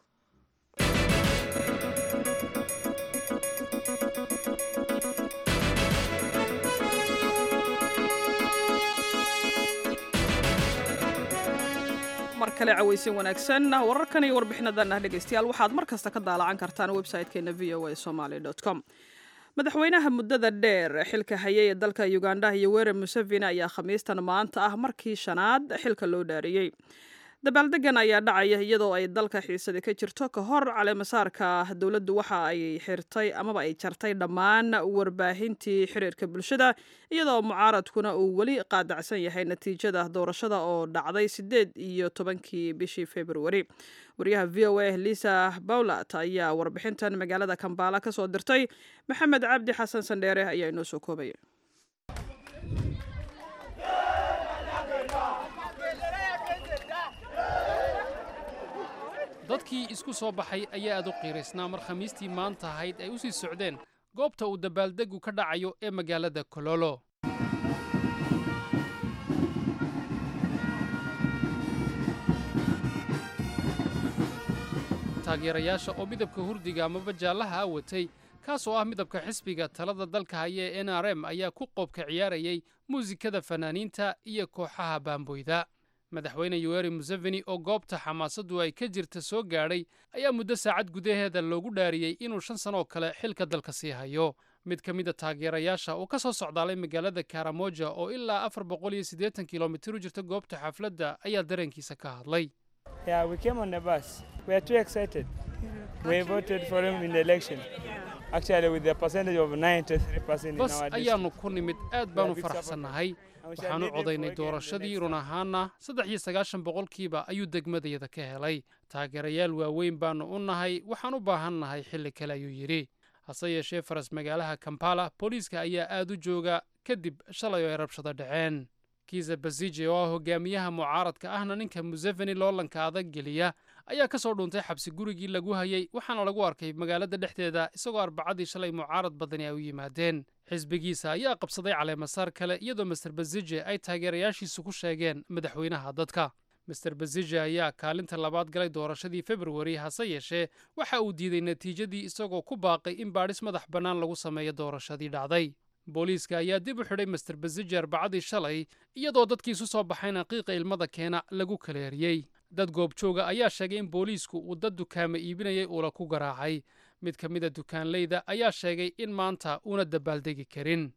mar kale cawaysin wanaagsan wararkan iyo warbixinadan ah dhegeystayaal waxaad mar kasta ka daalacan kartaan website-keena v o a somaly com madaxweynaha muddada dheer xilka hayay ee dalka uganda iyo were museveni ayaa khamiistan maanta ah markii shanaad xilka loo dhaariyey dabaaldegan ayaa dhacaya iyadoo ay dalka xiisadi ka jirto ka hor caleemasaarka dowladdu waxa ay xirtay amaba ay jartay dhammaan warbaahintii xiriirka bulshada iyadoo mucaaradkuna uu weli qaadacsan yahay natiijada doorashada oo dhacday sideed iyo tobankii bishii februari wariyaha v o a lisa bawlat ayaa warbixintan magaalada kambaala ka soo dirtay maxamed cabdi xasan sandheere ayaa inoo soo koobaya dadkii isku soo baxay ayaa aad u qiiraysnaa mar khamiistii maanta ahayd ay u sii socdeen goobta uu dabaaldegu ka dhacayo ee magaalada kololo taageerayaasha oo midabka hurdiga amaba jaallaha a watay kaas oo ah midabka xisbiga talada dalka haya ee n r m ayaa ku qoobka ciyaarayay muusikada fanaaniinta iyo kooxaha baamboyda madaxweyne yoweri museveni oo goobta xamaasaddu ay ka jirta soo gaadhay ayaa muddo saacad gudaheeda loogu dhaariyey inuu shan sanoo kale xilka dalka sii hayo mid ka mid a taageerayaasha oo ka soo socdaalay magaalada karamoja oo ilaa afar boqol iyo siddeetan kilomitir u jirta goobta xafladda ayaa dareenkiisa ka hadlay bas ayaannu ku nimid aad baannu faraxsannahay waxaanu codaynay doorashadii run ahaanna saddex iyo sagaashan boqolkiiba ayuu degmadayada ka helay taageerayaal waaweyn baannu u nahay waxaan u baahan nahay xilli kale ayuu yidhi hase yeeshee faras magaalaha kampala booliiska ayaa aad u jooga kadib shalay oo ay rabshado dhaceen kiisa basije oo ah hogaamiyaha mucaaradka ahna ninka museveni loolanka adag geliya ayaa ka soo dhuuntay xabsi gurigii lagu hayay waxaana lagu arkay magaalada dhexdeeda isagoo arbacadii shalay mucaarad badani ay u yimaadeen xisbigiisa ayaa qabsaday caleemasaar kale iyadoo master basije ay taageerayaashiisu ku sheegeen madaxweynaha dadka master basije ayaa kaalinta labaad galay doorashadii februari hase yeeshee waxa uu diiday natiijadii isagoo ku baaqay in baadhis madax bannaan lagu sameeyo doorashadii dhacday booliiska ayaa dib u xidhay master basije arbacadii shalay iyadoo dadkii isu soo baxayna qiiqa ilmada keena lagu kaleeriyey dad goobjooga ayaa sheegay in booliisku uu dad dukaama iibinayay uula ku garaacay mid ka mida dukaanleyda ayaa sheegay in maanta uuna dabaaldegi karin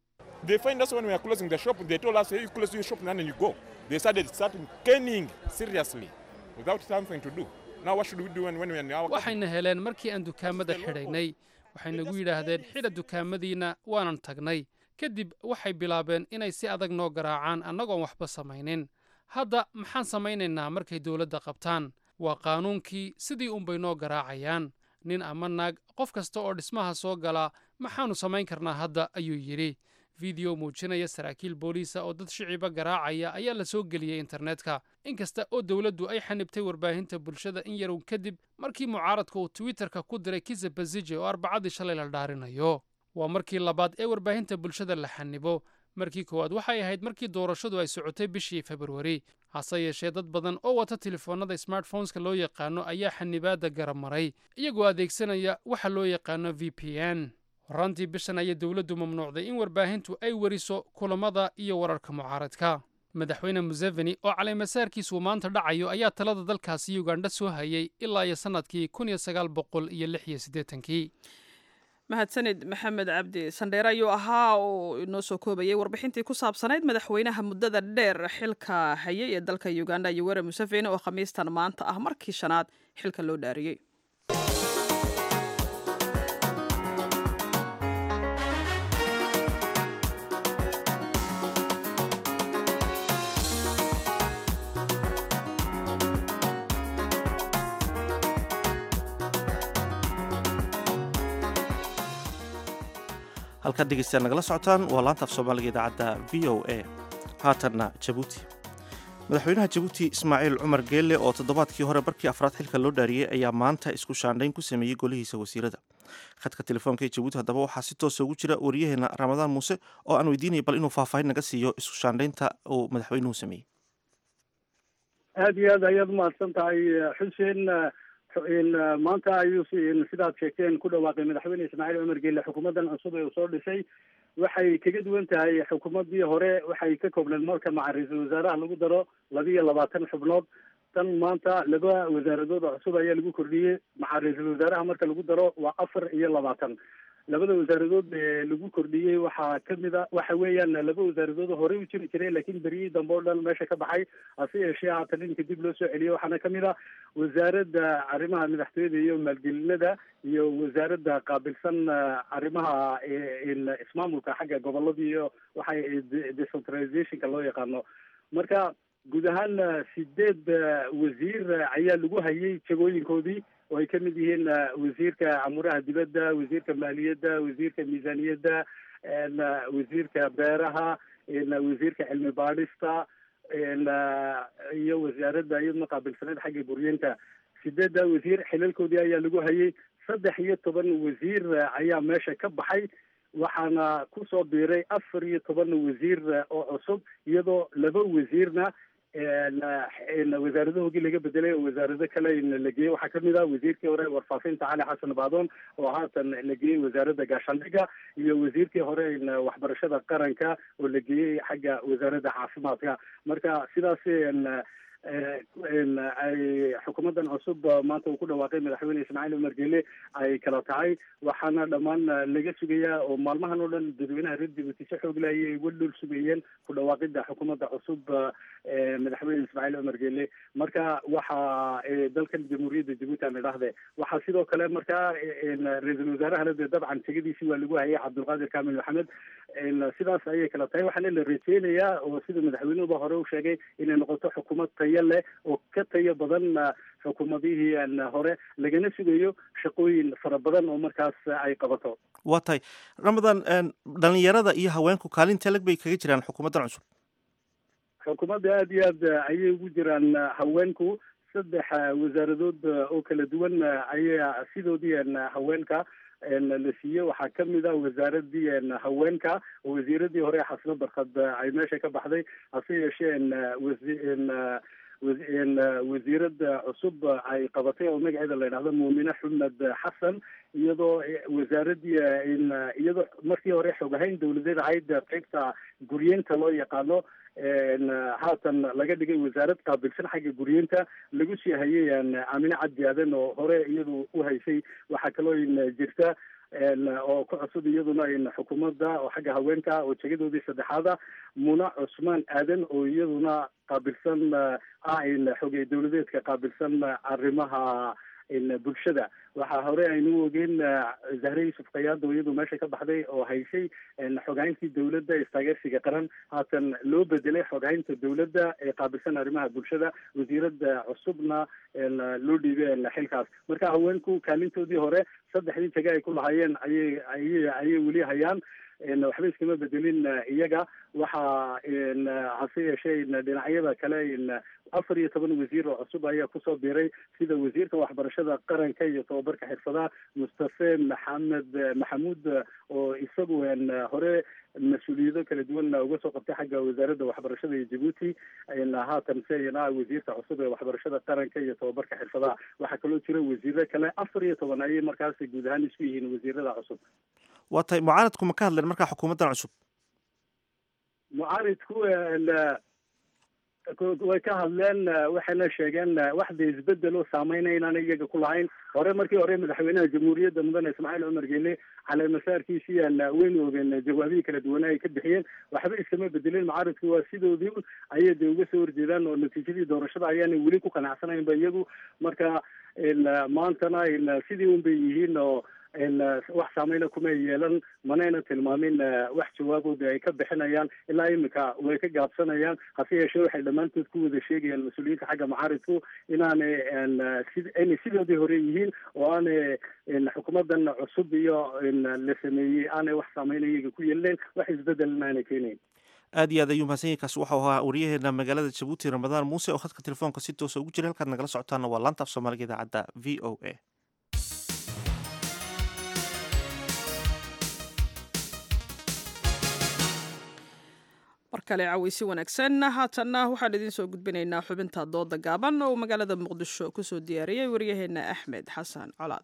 waxayna heleen markii aan dukaamada xidhaynay waxay nagu yidhaahdeen xidha dukaamadiinna waanan tagnay kadib waxay bilaabeen inay si adag noo garaacaan annagoon waxba samaynin hadda maxaan samaynaynaa markay dowladda qabtaan waa qaanuunkii sidii unbay noo garaacayaan nin ama naag qof kasta oo dhismaha soo gala maxaannu samayn karnaa hadda ayuu yidhi fideyo muujinaya saraakiil booliisa oo dad shiciba garaacaya ayaa la soo geliyey internetka inkasta oo dowladdu ay xanibtay warbaahinta bulshada in yarow kadib markii mucaaradka uu twitterka ku diray kisa bazije oo arbacadii shalay la dhaarinayo waa markii labaad ee warbaahinta bulshada la xanibo markii koowaad waxay ahayd markii doorashadu ay socotay bishii februari hase yeeshee dad badan oo wata telefoonnada smartphoneska loo yaqaano ayaa xanibaadda garab maray iyagoo adeegsanaya waxa loo yaqaano v p n horaantii bishan ayay dowladdu mamnuucday in warbaahintu ay weriso kulammada iyo wararka mucaaradka madaxweyne museveni oo caleemasaarkiisuu maanta dhacayo ayaa talada dalkaasi ugandha soo hayay ilaa iyo sannadkii kun iyo sagaal boqol iyo lix iyo siddeetankii mahadsanid maxamed cabdi sandheere ayuu ahaa oo inoo soo koobayay warbixintii ku saabsanayd madaxweynaha muddada dheer xilka hayay ee dalka uganda yoweri museveni oo khamiistan maanta ah markii shanaad xilka loo dhaariyey halkaad dhegeystayaal nagala socotaan waa laanta af soomaaliga idaacadda v o a haatanna jabuuti madaxweynaha jabuuti ismaaciil cumar geelle oo toddobaadkii hore barkii afraad xilka loo dhaariyey ayaa maanta isku shaandhayn ku sameeyey golihiisa wasiirada khadka telefoonka ee jabuuti haddaba waxaa si toosa ugu jira wariyaheena ramadaan muuse oo aan weydiinaya bal inuu faahfaahin naga siiyo isku shaandhaynta uu madaxweynuhu sameeyey aada iyo aad ayaad umahadsan tahay xuseen maanta ayuu sidaad sheegteen ku dhawaaqay madaxweyne ismaaciil cumar geelle xukuumaddan cusub ee uu soo dhisay waxay kaga duwan tahay xukuumaddii hore waxay ka koobneed marka maca ra-iisul wasaaraha lagu daro laba iyo labaatan xubnood tan maanta laba wasaaradood oo cusub ayaa lagu kordhiyey maca ra-iisul wasaaraha marka lagu daro waa afar iyo labaatan labada wasaaradood ee lagu kordhiyey waxaa kamid a waxa weeyaan laba wasaaradood horey u jiri jiray laakiin beriyii dambe oo dhan meesha ka baxay hase yeeshee haatan inka dib loo soo celiyey waxaana kamid a wasaaradda arrimaha madaxtooyada iyo maalgelinada iyo wasaaradda qaabilsan arrimaha ismaamulka xagga gobolada iyo waxay decentralizationka loo yaqaano marka guud ahaan sideed wasiir ayaa lagu hayay jagooyinkoodii oo ay kamid yihiin wasiirka amuraha dibadda wasiirka maaliyadda wasiirka miisaaniyadda wasiirka beeraha wasiirka cilmi baadhista iyo wasaaradda iyaduna qaabilsaneed xagga guryeenta sideedda wasiir xilalkoodii ayaa lagu hayay saddex iyo toban wasiir ayaa meesha ka baxay waxaana kusoo biiray afar iyo toban wasiir oo cusub iyadoo laba wasiirna wasaaradahoogii laga bedelay oo wasaarado kale la geeyey waxaa kamid ah wasiirkii hore warfaafinta cali xasan baadoon oo haatan la geeyey wasaaradda gaashaandhigga iyo wasiirkii hore waxbarashada qaranka oo la geeyey xagga wasaaradda caafimaadka marka sidaas ay xukuumaddan cusub maanta uu ku dhawaaqay madaxweyne ismaaciil cumar geele ay kala tahay waxaana dhammaan laga sugayaa oo maalmahan oo dhan dadweynaha reer jabuuti si xoog leh ayay uga dhul sugayeen ku dhawaaqida xukuumadda cusub madaxweyne ismaaciil cumar geele marka waxa dalkan jamhuuriyadda jabuuti aan idhaahde waxaa sidoo kale markaa ra-iisul wasaarahana dee dabcan tegadiisii waa lagu hayay cabdulqaadir kamil maxamed sidaas ayay kala tahay waxaana la rajeynayaa oo sida madaxweynuhuba hore u sheegay inay noqoto xukuumad tayo leh oo ka tayo badan xukuumadihii hore lagana sugayo shaqooyin fara badan oo markaas ay qabato waa tahay ramadan dhalinyarada iyo haweenku kaalinta leg bay kaga jiraan xukuumaddan cusub xukuumadda aada iyo aad ayay ugu jiraan haweenku saddex wasaaradood oo kala duwan ayaa sidoodii haweenka la siiyey waxaa kamid a wasaaradii haweenka oo wasiiradii hore xasno barkad ay meesha ka baxday hase yeeshee wasiirada cusub ay qabatay oo magaceeda la yidhahdo muumine xumed xasan iyadoo wasaaradii iyadoo markii hore xog ahayn dawladeed ahayd qeybta guryeenta loo yaqaano haatan laga dhigay wasaarad qaabilsan xagga guryeenta lagu sii hayay aamine cabdi aadan oo hore iyadu u haysay waxaa kaloo jirta oo ku cusub iyaduna xukuumadda oo xagga haweenka oo jegadoodii saddexaada muna cusmaan aadan oo iyaduna qaabilsan ah xogey dawladeedka qaabilsan arrimaha bulshada waxaa hore aynu ogeen zahre yuusuf kayaado iyadu meesha ka baxday oo haysay xoghayntii dowladda istaageersiga qaran haatan loo bedelay xoghaynta dowladda ee qaabilsan arrimaha bulshada wasiiradda cusubna loo dhiibay xilkaas marka haweenku kaalintoodii hore saddexdii tage ay ku lahaayeen ayay ayay ayay weli hayaan waxba iskama bedelin iyaga waxaa hase yeeshee dhinacyada kale afar iyo toban wasiir oo cusub ayaa kusoo biiray sida wasiirka waxbarashada qaranka iyo tobabarka xirfadaha mustafe maxamed maxamuud oo isagu hore mas-uuliyado kala duwan uga soo qabtay xagga wasaaradda waxbarashada iyo jabuuti haatan sena wasiirka cusub ee waxbarashada qaranka iyo tobabarka xirfadaha waxaa kaloo jira wasiiro kale afar iyo toban ayay markaas guud ahaan isku yihiin wasiirada cusub waa tay mucaaradku ma ka hadleen markaa xukuumaddan cusub mucaaridku way ka hadleen waxayna sheegeen waxda isbedel oo saameynaya inaan iyaga ku lahayn hore markii hore madaxweynaha jamhuuriyadda mudane ismaaciil cumar geele caleemasaarkiisii aan weyn oogeen jawaabihii kala duwanaa ay ka bixiyeen waxba iskama bedelin mucaaridku waa sidoodii ayay de uga soo horjeedaan oo natiijadii doorashada ayaanay weli ku qanacsanaynba iyagu marka maantana sidii un bay yihiin oo wax saameyna kuma yeelan manayna tilmaamin wax jawaabooda ay ka bixinayaan ilaa imika way ka gaabsanayaan hase yeeshee waxay dhammaantood ku wada sheegayaan mas-uuliyiinta xagga mucaaridku inaanay inay sidoodii hore yihiin oo aanay xukuumadan cusub iyo la sameeyey aanay wax saameyna iyaga ku yeelinayn wax isbedelna aanay keenayn aad iyo aad ayuu mahadsan yahay kaasi waxau ahaa wariyaheena magaalada jabuuti ramadaan muuse oo khadka telefoonka si toosa ugu jira halkaad nagala socotaana waa laanta af soomaaliga idaacadda v o a mar kale caweysi wanaagsan haatanna waxaan idiin soo gudbinaynaa xubinta dooda gaaban oo magaalada muqdisho kusoo diyaariyey waryaheena axmed xasan colaad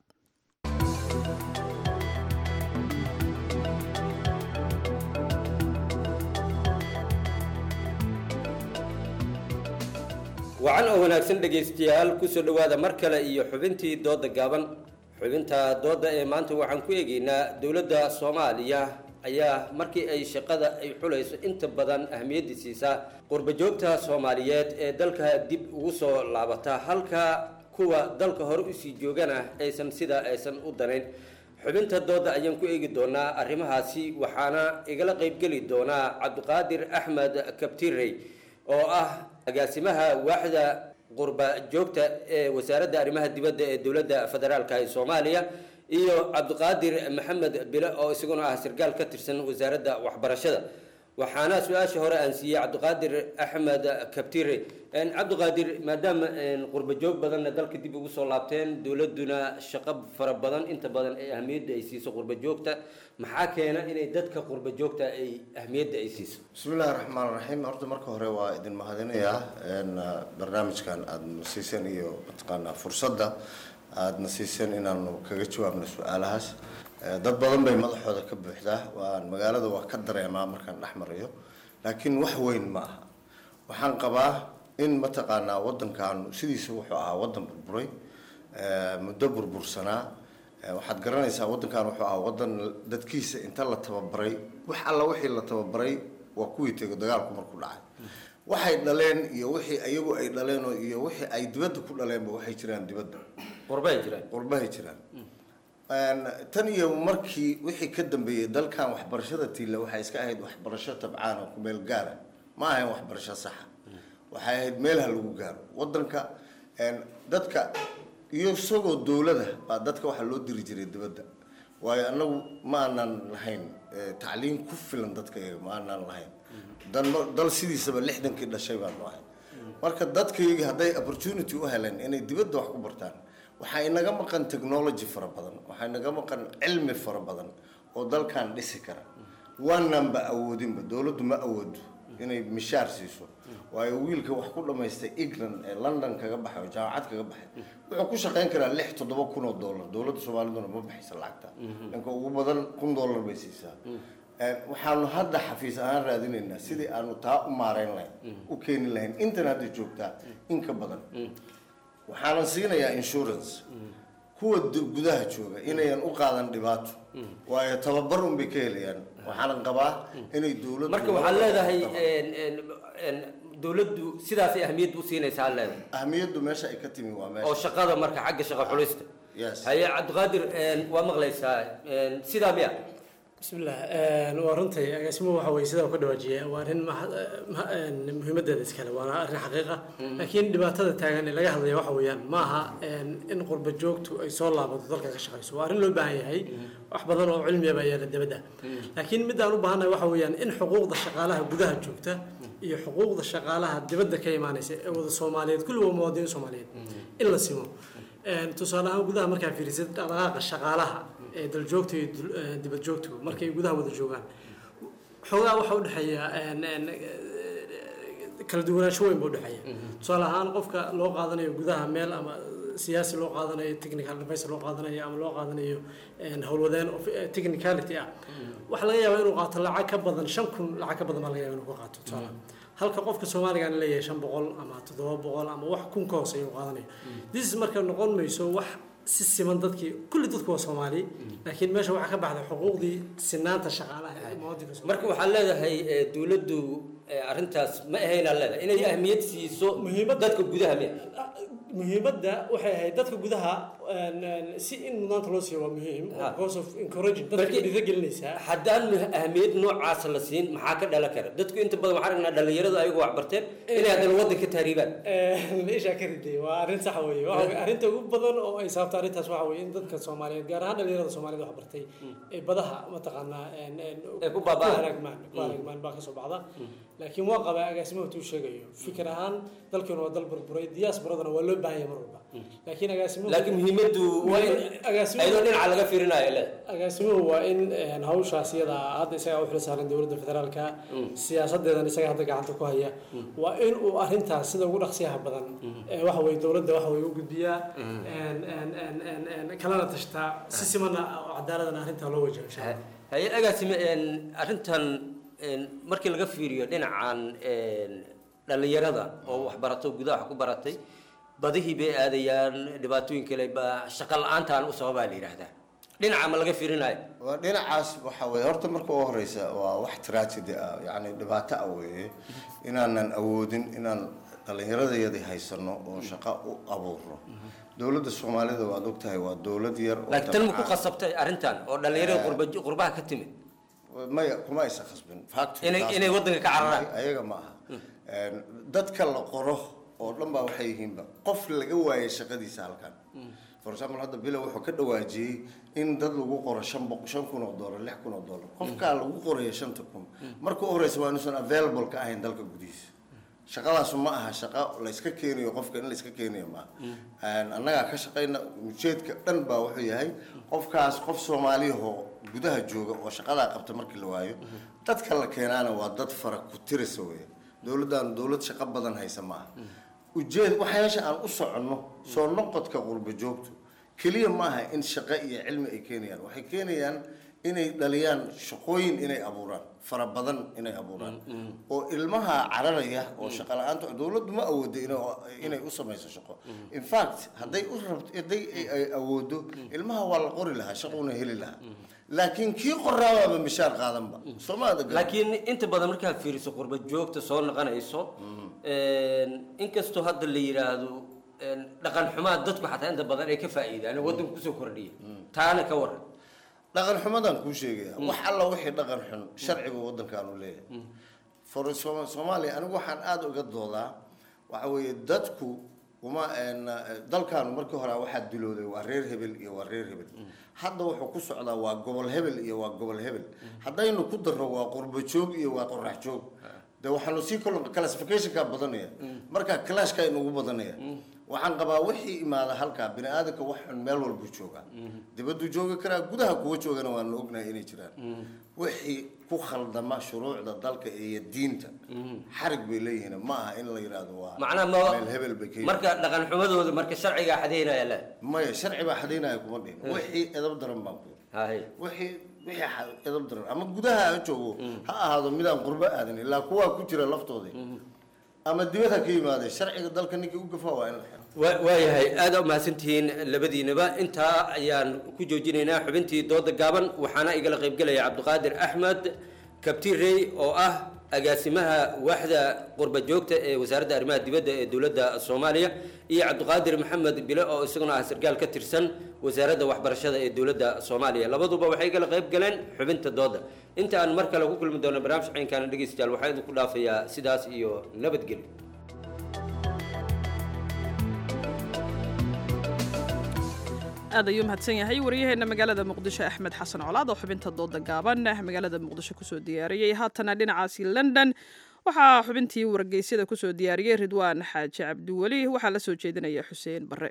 wacan oo wanaagsan dhegaystayaal kusoo dhowaada mar kale iyo xubintii dooda gaaban xubinta dooda ee maanta waxaan ku eegaynaa dowladda soomaaliya ayaa markii ay shaqada ay xulayso inta badan ahmiyadda siisaa qurbajoogta soomaaliyeed ee dalka dib ugu soo laabata halka kuwa dalka hore usii joogana aysan sidaa aysan u danayn xubinta dooda ayaan ku eegi doonaa arrimahaasi waxaana igala qaybgeli doonaa cabdiqaadir axmed kabtirey oo ah agaasimaha waaxda qurba joogta ee wasaaradda arrimaha dibadda ee dowladda federaalka ee soomaaliya iyo cabdiqaadir maxamed bile oo isaguna ah sarkaal ka tirsan wasaaradda waxbarashada waxaana su-aasha hore aan siiyey cabdiqaadir axmed kabtire cabdiqaadir maadaama qurba joog badanna dalka dib ugu soo laabteen dowladuna shaqo fara badan inta badan ee ahmiyadda ay siiso qurba joogta maxaa keena inay dadka qurba joogta ay ahmiyadda ay siiso bismillahi raxmaan raxiim horta marka hore waa idin mahadinayaa barnaamijkan aada siiseen iyo mataqaanaa fursadda aadna siiseen inaanu kaga jawaabno su-aalahaas dad badan bay madaxooda ka buuxdaa waan magaalada waa ka dareemaa markaan dhex marayo laakiin wax weyn ma aha waxaan qabaa in mataqaanaa waddankaanu sidiisa wuxuu ahaa waddan burburay muddo burbursanaa waxaad garanaysaa waddankan wuxuu ahaa waddan dadkiisa inta la tababaray wax alla wixii la tababaray waa kuwii tego dagaalku markuu dhacay waxay dhaleen iyo wixii iyagu ay dhaleen iyo wixii ay dibadda ku dhaleenba waxay jiraan dibadda qurbahay jiraan qurbahay jiraan tan iyo markii wixii ka dambeeyey dalkan waxbarashada tiila waxay iska ahayd waxbarasho tabcaan oo kumeel gaara ma ahayn waxbarasho saxa waxay ahayd meelha lagu gaaro waddanka dadka iyo isagoo dowlada baa dadka waxaa loo diri jiray dibadda waayo annagu ma aanan lahayn tacliin ku filan dadka iyaga ma aanan lahayn dal sidiisaba lixdankii dhashay baanu ahay marka dadkayga hadday opportunity u heleen inay dibadda wax ku bartaan waxaa inaga maqan technology fara badan waxaa inaga maqan cilmi fara badan oo dalkan dhisi kara waananba awoodinba dowladdu ma awoodo inay mishaar siiso waayo wiilka wax ku dhamaystay england ee london kaga baxay oo jaamacad kaga baxay wuxuu ku shaqayn karaa lix toddoba kun oo dollar dowladda soomaaliduna ma baxaysa lacagta dhanka ugu badan kun dollar bay siisaa waxaanu hadda xafiis ahaan raadinaynaa sidii aanu taa u maareyn lahayn u keeni lahayn intan hadda joogtaa in ka badan waxaanan siinayaa insurance kuwa gudaha jooga inayan u qaadan dhibaato waayo tababar un bay ka helayaan waxaanan qabaa inay dowladdu marka waxaad leedahay dowladdu sidaasay ahmiyad u siinaysaa leedahay ahmiyaddu meesha ay ka timi waa meesha oo shaqada marka xagga shaqo xulista yes haye cabdiqaadir waa maqlaysaa sidaa miya bismillah waa runtii agaasimuhu waxa weye sidaa ka dhawaajiya waa arrin muhiimadeeda iskale waana arrin xaqiiqa laakiin dhibaatada taagan ee laga hadlaya waxa weeyaan ma aha in qurba joogtu ay soo laabato dalka ka shaqayso waa arrin loo baahan yahay wax badan oo cilmiya baa yaala dibadda laakiin midaan u baahannahay waxa weeyaan in xuquuqda shaqaalaha gudaha joogta iyo xuquuqda shaqaalaha dibadda ka imaanaysa ee wada soomaaliyeed kulli waa muwaadiniin soomaaliyeed in la simo tusaale ahaan gudaha markaa fiirisid dhaqdhaqaaqa shaqaalaha ee daljoogta iyo dibad joogtu markay gudaha wada joogaan xoogaa waxa u dhexeeya kala duwanaansho weyn buu dhexeeya tusaale ahaan qofka loo qaadanayo gudaha meel ama siyaasi loo qaadanayo technical advice loo qaadanayo ama loo qaadanayo howlwadeen technicality ah waxaa laga yaabaa inuu qaato lacag ka badan shan kun lacag ka badan baa laga yaaba inuu ka qaato tusaale halka qofka soomaaliga aan leeyahay shan boqol ama toddoba boqol ama wax kun ka hooseeya uu qaadanayo this marka noqon mayso wax si siman dadkii kulli dadku waa soomaali laakiin meesha waxaa ka baxday xuquuqdii sinaanta shaqaalaha ee muwaadinka marka waxaa leedahay dowladdu arrintaas ma ahayn aan leedahay inay ahmiyad siiso dadka gudaha miya muhiimadda waxay ahayd dadka gudaha si in mudnaanta loo siiyo waa muhiim because of encouraging dadka dhiirigelinaysaa haddaan ahmiyad noocaas la siin maxaa ka dhalan kara dadku inta badan waxaan aragnaa dhalinyaradu ayagu wax barteen inay haddana waddanka tahriibaan meeshaa ka riday waa arrin sax weeye waxa arrinta ugu badan oo ay sababta arrintaas waxa weeye in dadka soomaaliyeed gaar ahaan dhalinyarada soomaaliyeed wax bartay ee badaha mataqaanaa ku baaba'aan. ku halaagmaan ku halaagmaan baa kasoo baxda laakiin waa qabaa agaasimaha tuu sheegayo fikir ahaan dalkeenu waa dal burburay diasporadana waa loo baahan yahay mar walba laakiin agaasimuhu laakiin muhiimaddu waa in ayadoo dhinaca laga fiirinayo le agaasimuhu waa in hawshaas iyada ah, hadda isagaa u xil saaran dowladda federaalka siyaasadeedan isaga hadda gacanta ku haya waa in uu arrintaas sida ugu dhaqsiyaha badan ee waxa weye dowladda waxa weye u gudbiyaa een, een, een, een, een, kalena tashtaa si simana oo cadaaladana arrintaa loo wajaho insha allah haye agaasime arrintan een, markii laga fiiriyo dhinacan een, dhalinyarada oo wax barato gudaha wax ku baratay badihii bay aadayaan dhibaatooyin kale ba shaqo la-aantaan u sababaa la yidhaahdaa dhinaca ma laga fiirinayo waa dhinacaas waxa weye horta marka ugu horeysa waa wax tragedy ah yacni dhibaato ah weeye inaanan awoodin inaan dhallinyaradayadii haysano oo shaqo u abuurno dowladda soomaalida waad ogtahay waa dowlad yar oo laakiin tan ma ku dabcan- qasabtay arrintan oo dhalinyarada qurba- qurbaha ka timid maya kuma aysan khasbin Factory Inay- taas- inay waddanka ka cararaan. ayaga ma aha Een, dadka la qoro oo dhan baa waxay yihiinba qof laga waayay shaqadiisa halkan for example hadda bilo wuxuu ka dhawaajiyey in dad lagu qoro shan boq shan kun oo dollar lix kun oo dollar qofkaa lagu qoraya shanta kun marka u horeysa waa inuusan available ka ahayn dalka gudihiisa shaqadaasu ma aha shaqo la iska keenayo qofka in la iska keenayo maaha Een, annagaa ka shaqayna ujeedka dhan baa wuxuu yahay qofkaas qof soomaaliyahoo gudaha jooga oo shaqadaa qabta markii la waayo dadka la keenaana waa dad fara ku tirisa weeye dowladdaanu dowlad shaqo badan haysa maaha ujeed waxyaasha aan u soconno soo noqodka qurba joogtu keliya maaha in shaqo iyo cilmi ay keenayaan waxay keenayaan inay dhaliyaan shaqooyin inay abuuraan fara badan inay abuuraan oo ilmaha cararaya oo shaqo la-aanta dowladdu ma awoodo inay- inay u samayso shaqo in fact hadday u rabto hadday ay- ay awoodo ilmaha waa la qori lahaa shaqouna heli lahaa laakiin kii qoraabaaba mishaar qaadanba soomaada laakiin inta badan markaad fiiriso qurba joogta soo noqonayso een, inkastoo hadda la yidhaahdo een, dhaqan xumaa dadku xataa inta badan ay ka faa'iidaan oo waddanka kusoo kordhiya taana ka waran dhaqan xumadaan kuu sheegaya wax alla wixii dhaqan xun sharciga waddankaanu leeyahay for Sooma- soomaaliya anigu waxaan aada uga doodaa waxa weeye dadku uma een, dalkaanu markii hore waxaa dilooday waa reer hebel iyo waa reer hebel hadda wuxuu ku socdaa waa gobol hebel iyo waa gobol hebel haddaynu ku darro waa qurbo joog iyo waa qorax joog de waxaanu sii kol classificationka badanaya marka clashka inugu badanaya waxaan qabaa wixii imaada halkaa bini aadamka wax xun meel walbuu joogaa dibaduu joogi karaa gudaha kuwa joogana waanu ognahay inay jiraan wixii ku khaldama shuruucda dalka iyo diinta xarig bay leeyihiin ma aha in la yidhaahdo waa macnaha ma meel hebel bay ka marka dhaqan xumadooda marka sharcigaa xadeynaya le maya sharci baa xadaynaya kuma dhihin wixii edab daran baan ku haye wixii wixii xa- edab daran ama gudaha ha joogo ha ahaado midaan qurbo aadan ilaa kuwaa ku jira laftooda ama dibad ha ka yimaadee sharciga dalka ninkii u gafaa waa in la xiro Wa- waayahay aada u mahadsantihiin labadiinaba intaa ayaan ku joojinaynaa xubintii dooda gaaban waxaana igala qaybgelaya cabdiqaadir axmed kabtirey oo ah agaasimaha waaxda qurba joogta ee wasaaradda arrimaha dibadda ee dowladda soomaaliya iyo cabdiqaadir maxamed bile oo isaguna ah sarkaal ka tirsan wasaaradda waxbarashada ee dowladda soomaaliya labaduba waxay kala qayb galeen xubinta dooda inta aan mar kale ku kulmi doono barnaamij ciinkaana dhegeystayaal waxaa idinku dhaafayaa sidaas iyo nabadgelyo aad ayuu mahadsan yahay waryaheena magaalada muqdisho axmed xasan colaad oo xubinta dooda gaaban magaalada muqdisho kusoo diyaariyey haatana dhinacaasi london waxaa xubintii wargeysyada kusoo diyaariyey ridwaan xaaji cabdiweli waxaa la soo jeedinaya xuseen bare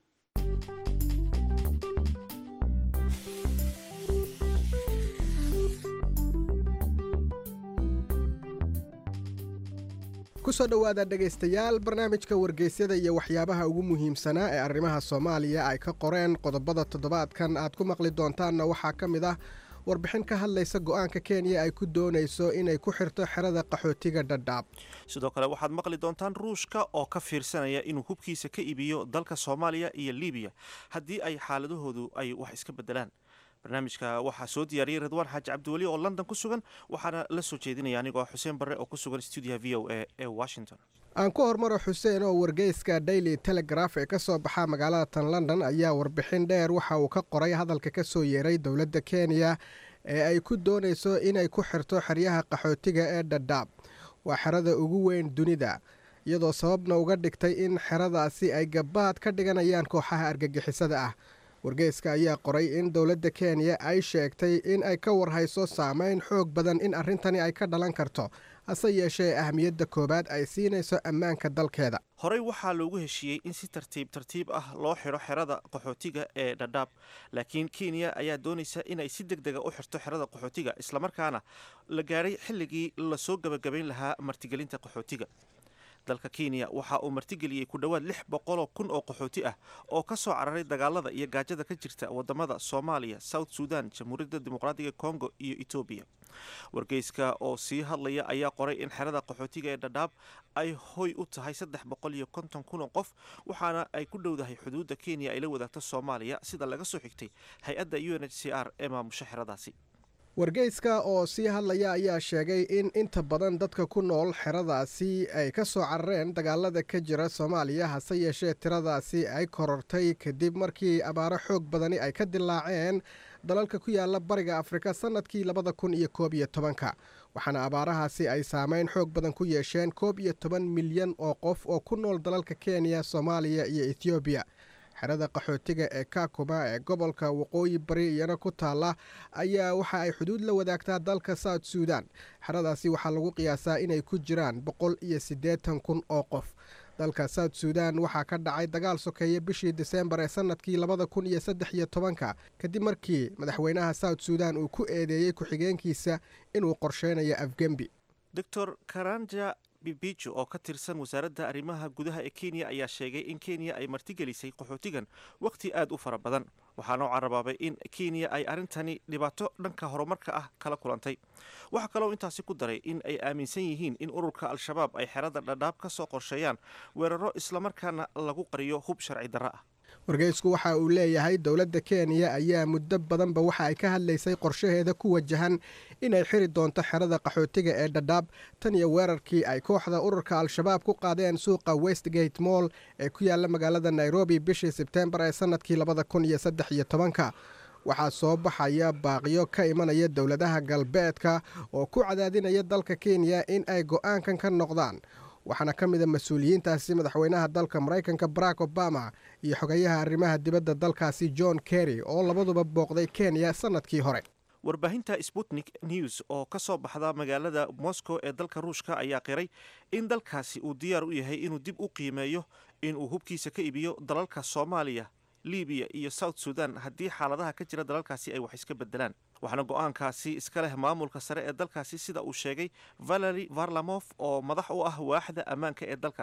kusoo dhowaada dhegaystayaal barnaamijka wargeysyada iyo waxyaabaha ugu muhiimsanaa ee arrimaha soomaaliya ay ka qoreen qodobada toddobaadkan aad ku maqli doontaanna waxaa ka mid ah warbixin ka hadlaysa go-aanka kenya ay ku doonayso inay ku xirto xerada qaxootiga dhadhaab sidoo kale waxaad maqli doontaan ruushka oo ka fiirsanaya inuu hubkiisa ka iibiyo dalka soomaaliya iyo libiya haddii ay xaaladahoodu ay wax iska bedelaan barnaamijka waxaa soo diyaariyey ridwaan xaaji cabdiweli oo london ku sugan waxaana la soo jeedinaya anigoo xuseen barre oo ku sugan stuudiyaha v o a ee washington aan ku hormaro xuseen oo wargeyska daily telegraph ee ka soo baxa magaalada tan london ayaa warbixin dheer waxa uu ka qoray hadalka ka soo yeeray dowladda kenya ee ay ku doonayso inay ku xirto xeryaha qaxootiga ee dhadhaab waa xerada ugu weyn dunida iyadoo sababna uga dhigtay in xeradaasi ay gabaad ka dhiganayaan kooxaha argagixisada ah wargeyska ayaa qoray in dowladda kenya ay sheegtay in ay ka warhayso saameyn xoog badan in arrintani ay ka dhalan karto hase yeeshee ahmiyadda koowaad ay siinayso ammaanka dalkeeda horey waxaa loogu heshiiyey in si tartiib tartiib ah loo xidho xerada qaxootiga ee dhadhaab laakiin kenya ayaa doonaysa inay si deg dega u xirto xerada qaxootiga islamarkaana la gaadhay xilligii lasoo gabagabayn lahaa martigelinta qaxootiga dalka kenya waxa uu martigeliyey ku dhowaad lix boqoloo kun oo qaxooti ah oo ka soo cararay dagaalada iyo gaajada ka jirta wadamada soomaaliya south sudan jamhuuriyadda dimuqraadiga congo iyo etoobiya wargeyska oo sii hadlaya ayaa qoray in xerada qaxootiga ee dhadhaab ay hoy u tahay saddex boqol iyo konton kun oo qof waxaana ay ku dhowdahay xuduudda kenya ay la wadaagto soomaaliya sida laga soo xigtay hay-adda u n h c r ee maamusha xeradaasi wargeyska oo sii hadlaya ayaa sheegay in inta badan dadka ku nool xeradaasi ay ka soo carareen dagaalada ka jira soomaaliya hase yeeshee tiradaasi ay korortay kadib markii abaaro xoog badani ay ka dilaaceen dalalka ku yaala bariga afrika sannadkii labada kun iyo koob iyo tobanka waxaana abaarahaasi ay saameyn xoog badan ku yeesheen koob iyo toban milyan oo qof oo ku nool dalalka kenya soomaaliya iyo ethoobiya xerada qaxootiga ee kakuma ee gobolka waqooyi bari iyana ku taalla ayaa waxa ay xuduud la wadaagtaa dalka south suudan xeradaasi waxaa lagu qiyaasaa inay ku jiraan boqol iyo siddeetan kun oo qof dalka south suudan waxaa ka dhacay dagaal sokeeye bishii diseembar ee sannadkii labada kun iyo saddex iyo tobanka kadib markii madaxweynaha south suudan uu ku eedeeyey ku-xigeenkiisa inuu qorsheynayo afgembi doctor karanja bibijo oo ka tirsan wasaaradda arrimaha gudaha ee kenya ayaa sheegay in kenya ay martigelisay qaxootigan wakhti aad u fara badan waxaana u carabaabay in kenya ay arrintani dhibaato dhanka horumarka ah kala kulantay waxaa kaloo intaasi ku daray in ay aaminsan yihiin in ururka al-shabaab ay xerada dhadhaab ka soo qorsheeyaan weeraro islamarkaana lagu qariyo hub sharci darro ah wargeysku waxa uu leeyahay dowladda kenya ayaa muddo badanba waxa ay ka hadlaysay qorshaheeda ku wajahan inay xiri doonto xerada qaxootiga ee dhadhaab tan iyo weerarkii ay kooxda ururka al-shabaab ku qaadeen suuqa westgate moll ee ku yaala magaalada nairobi bishii sebteembar ee sannadkii labada kun iyo saddex iyo tobanka waxaa soo baxaya baaqiyo ka imanaya dowladaha galbeedka oo ku cadaadinaya dalka kenya in ay go'aankan ka noqdaan waxaana ka mid a mas-uuliyiintaasi madaxweynaha dalka maraykanka barack obama iyo xogayaha arrimaha dibadda dalkaasi john kerry oo labaduba booqday kenya sannadkii hore warbaahinta sputnik news oo ka soo baxda magaalada moscow ee dalka ruushka ayaa qiray in dalkaasi uu diyaar u yahay inuu dib u qiimeeyo inuu hubkiisa ka iibiyo dalalka soomaaliya libiya iyo south sudan haddii xaaladaha ka jira dalalkaasi ay wax iska bedelaan waxaana go-aankaasi iska leh maamulka sare ee dalkaasi sida uu sheegay valeri varlamof oo madax u ah waaxda ammaanka ee dalkaasi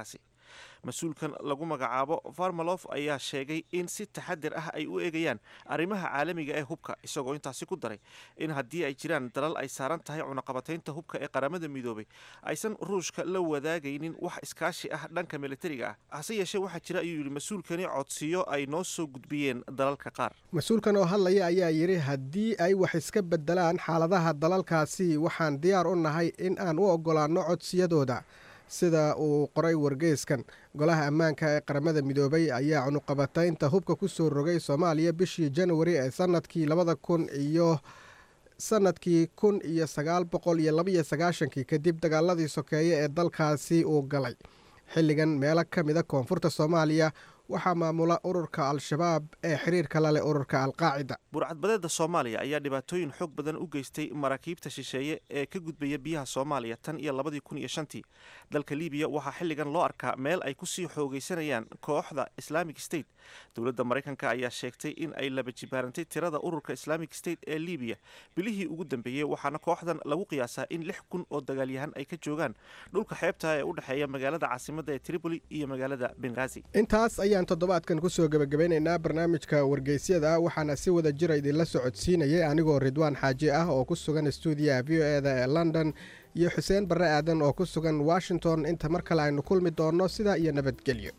mas-uulkan lagu magacaabo farmalof ayaa sheegay in si taxadir ah ay u eegayaan arrimaha caalamiga ee hubka isagoo intaasi ku daray in haddii ay jiraan dalal ay saaran tahay cunaqabataynta hubka ee qaramada midoobay aysan ruushka la wadaagaynin wax iskaashi ah dhanka militariga ah hase yeeshee waxaa jira ayuu yidhi mas-uulkani codsiyo ay noo soo gudbiyeen dalalka qaar mas-uulkan oo hadlaya ayaa yidhi haddii ay wax iska bedelaan xaaladaha dalalkaasi waxaan diyaar u nahay in aan u oggolaanno codsiyadooda sida uu qoray wargeyskan golaha ammaanka ee qaramada midoobay ayaa cunuqabataynta hubka ku soo rogay soomaaliya bishii januari ee sanadkii labada kun iyo sanadkii kun iyo sagaal boqol iyo labaiyo sagaashankii kadib dagaaladii sokeeye ee dalkaasi uu galay xilligan meelo ka mida koonfurta soomaaliya waxaa maamula ururka al-shabaab ee xiriirka la leh ururka alqaacida burcadbadeeda soomaaliya ayaa dhibaatooyin xoog badan u geystay maraakiibta shisheeye ee ka gudbaya biyaha soomaaliya tan iyo labadii kun iyo shantii dalka libiya waxaa xilligan loo arkaa meel ay kusii xoogaysanayaan kooxda islamic state dowladda maraykanka ayaa sheegtay in ay laba jibaarantay tirada ururka islamic state ee libiya bilihii ugu dambeeyey waxaana kooxdan lagu qiyaasaa in lix kun oo dagaalyahan ay ka joogaan dhulka xeebta ee u dhexeeya magaalada caasimadda ee tripoli iyo magaalada bengazi intaas ayaan toddobaadkan kusoo gebagabeynaynaa barnaamijka wargeysyada waxaana si wada jira idinla socodsiinayay anigoo ridwaan xaaji ah oo ku sugan stuudiyaha v o eda ee london iyo xuseen barre aadan oo ku sugan washington inta mar kale aynu kulmi doonno sidaa iyo nabadgelyo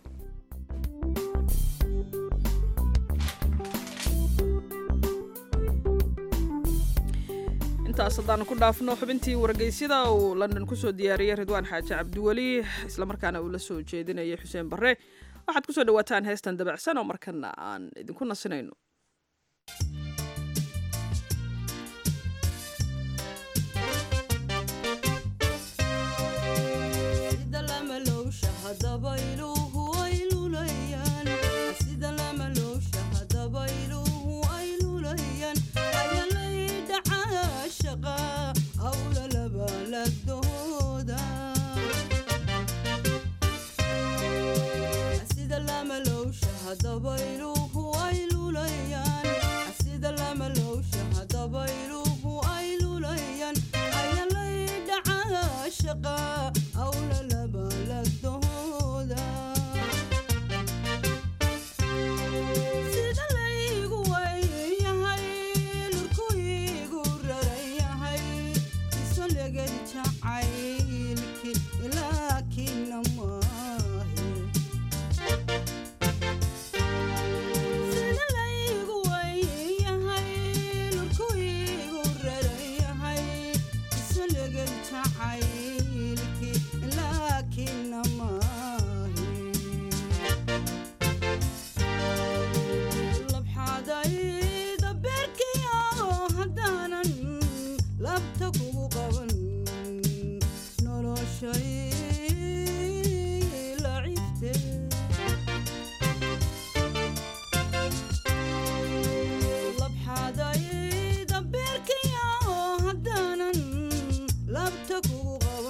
intaas haddaanu ku dhaafno xubintii wargeysyada uu london kusoo diyaariyey ridwaan xaaji cabdiweli islamarkaana uu la soo jeedinayay xuseen barre waxaad kusoo dhawaataan heestan dabacsan oo markana aan idinku nasinayno labta kugu qaban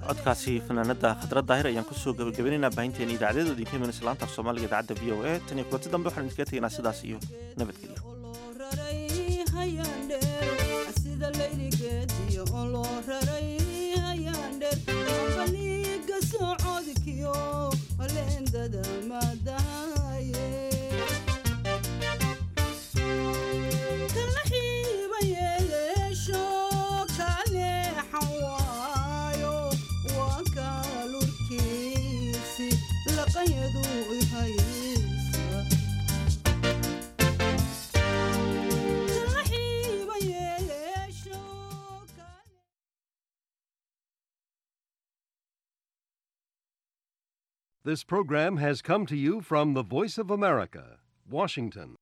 codkaasi fanaanada khadra daahir ayaan kusoo gabagabaynaynaa baahinteena idaacadyada idinka imanaysa laanta af soomaaliga idaacadda v o a tan iyo kulanti dambe waxaan idinkaga tegaynaa sidaas iyo nabadgelyo sida layligeediyo oo loo raray hayaandheer baliga socodkiyo leendada madahaye kala xiiba yeeleesho kaleexan waayo waa kaalurkiisi laqanyadu ihaysa kala xiiba yeeleesho This program has come to you from the Voice of America, Washington.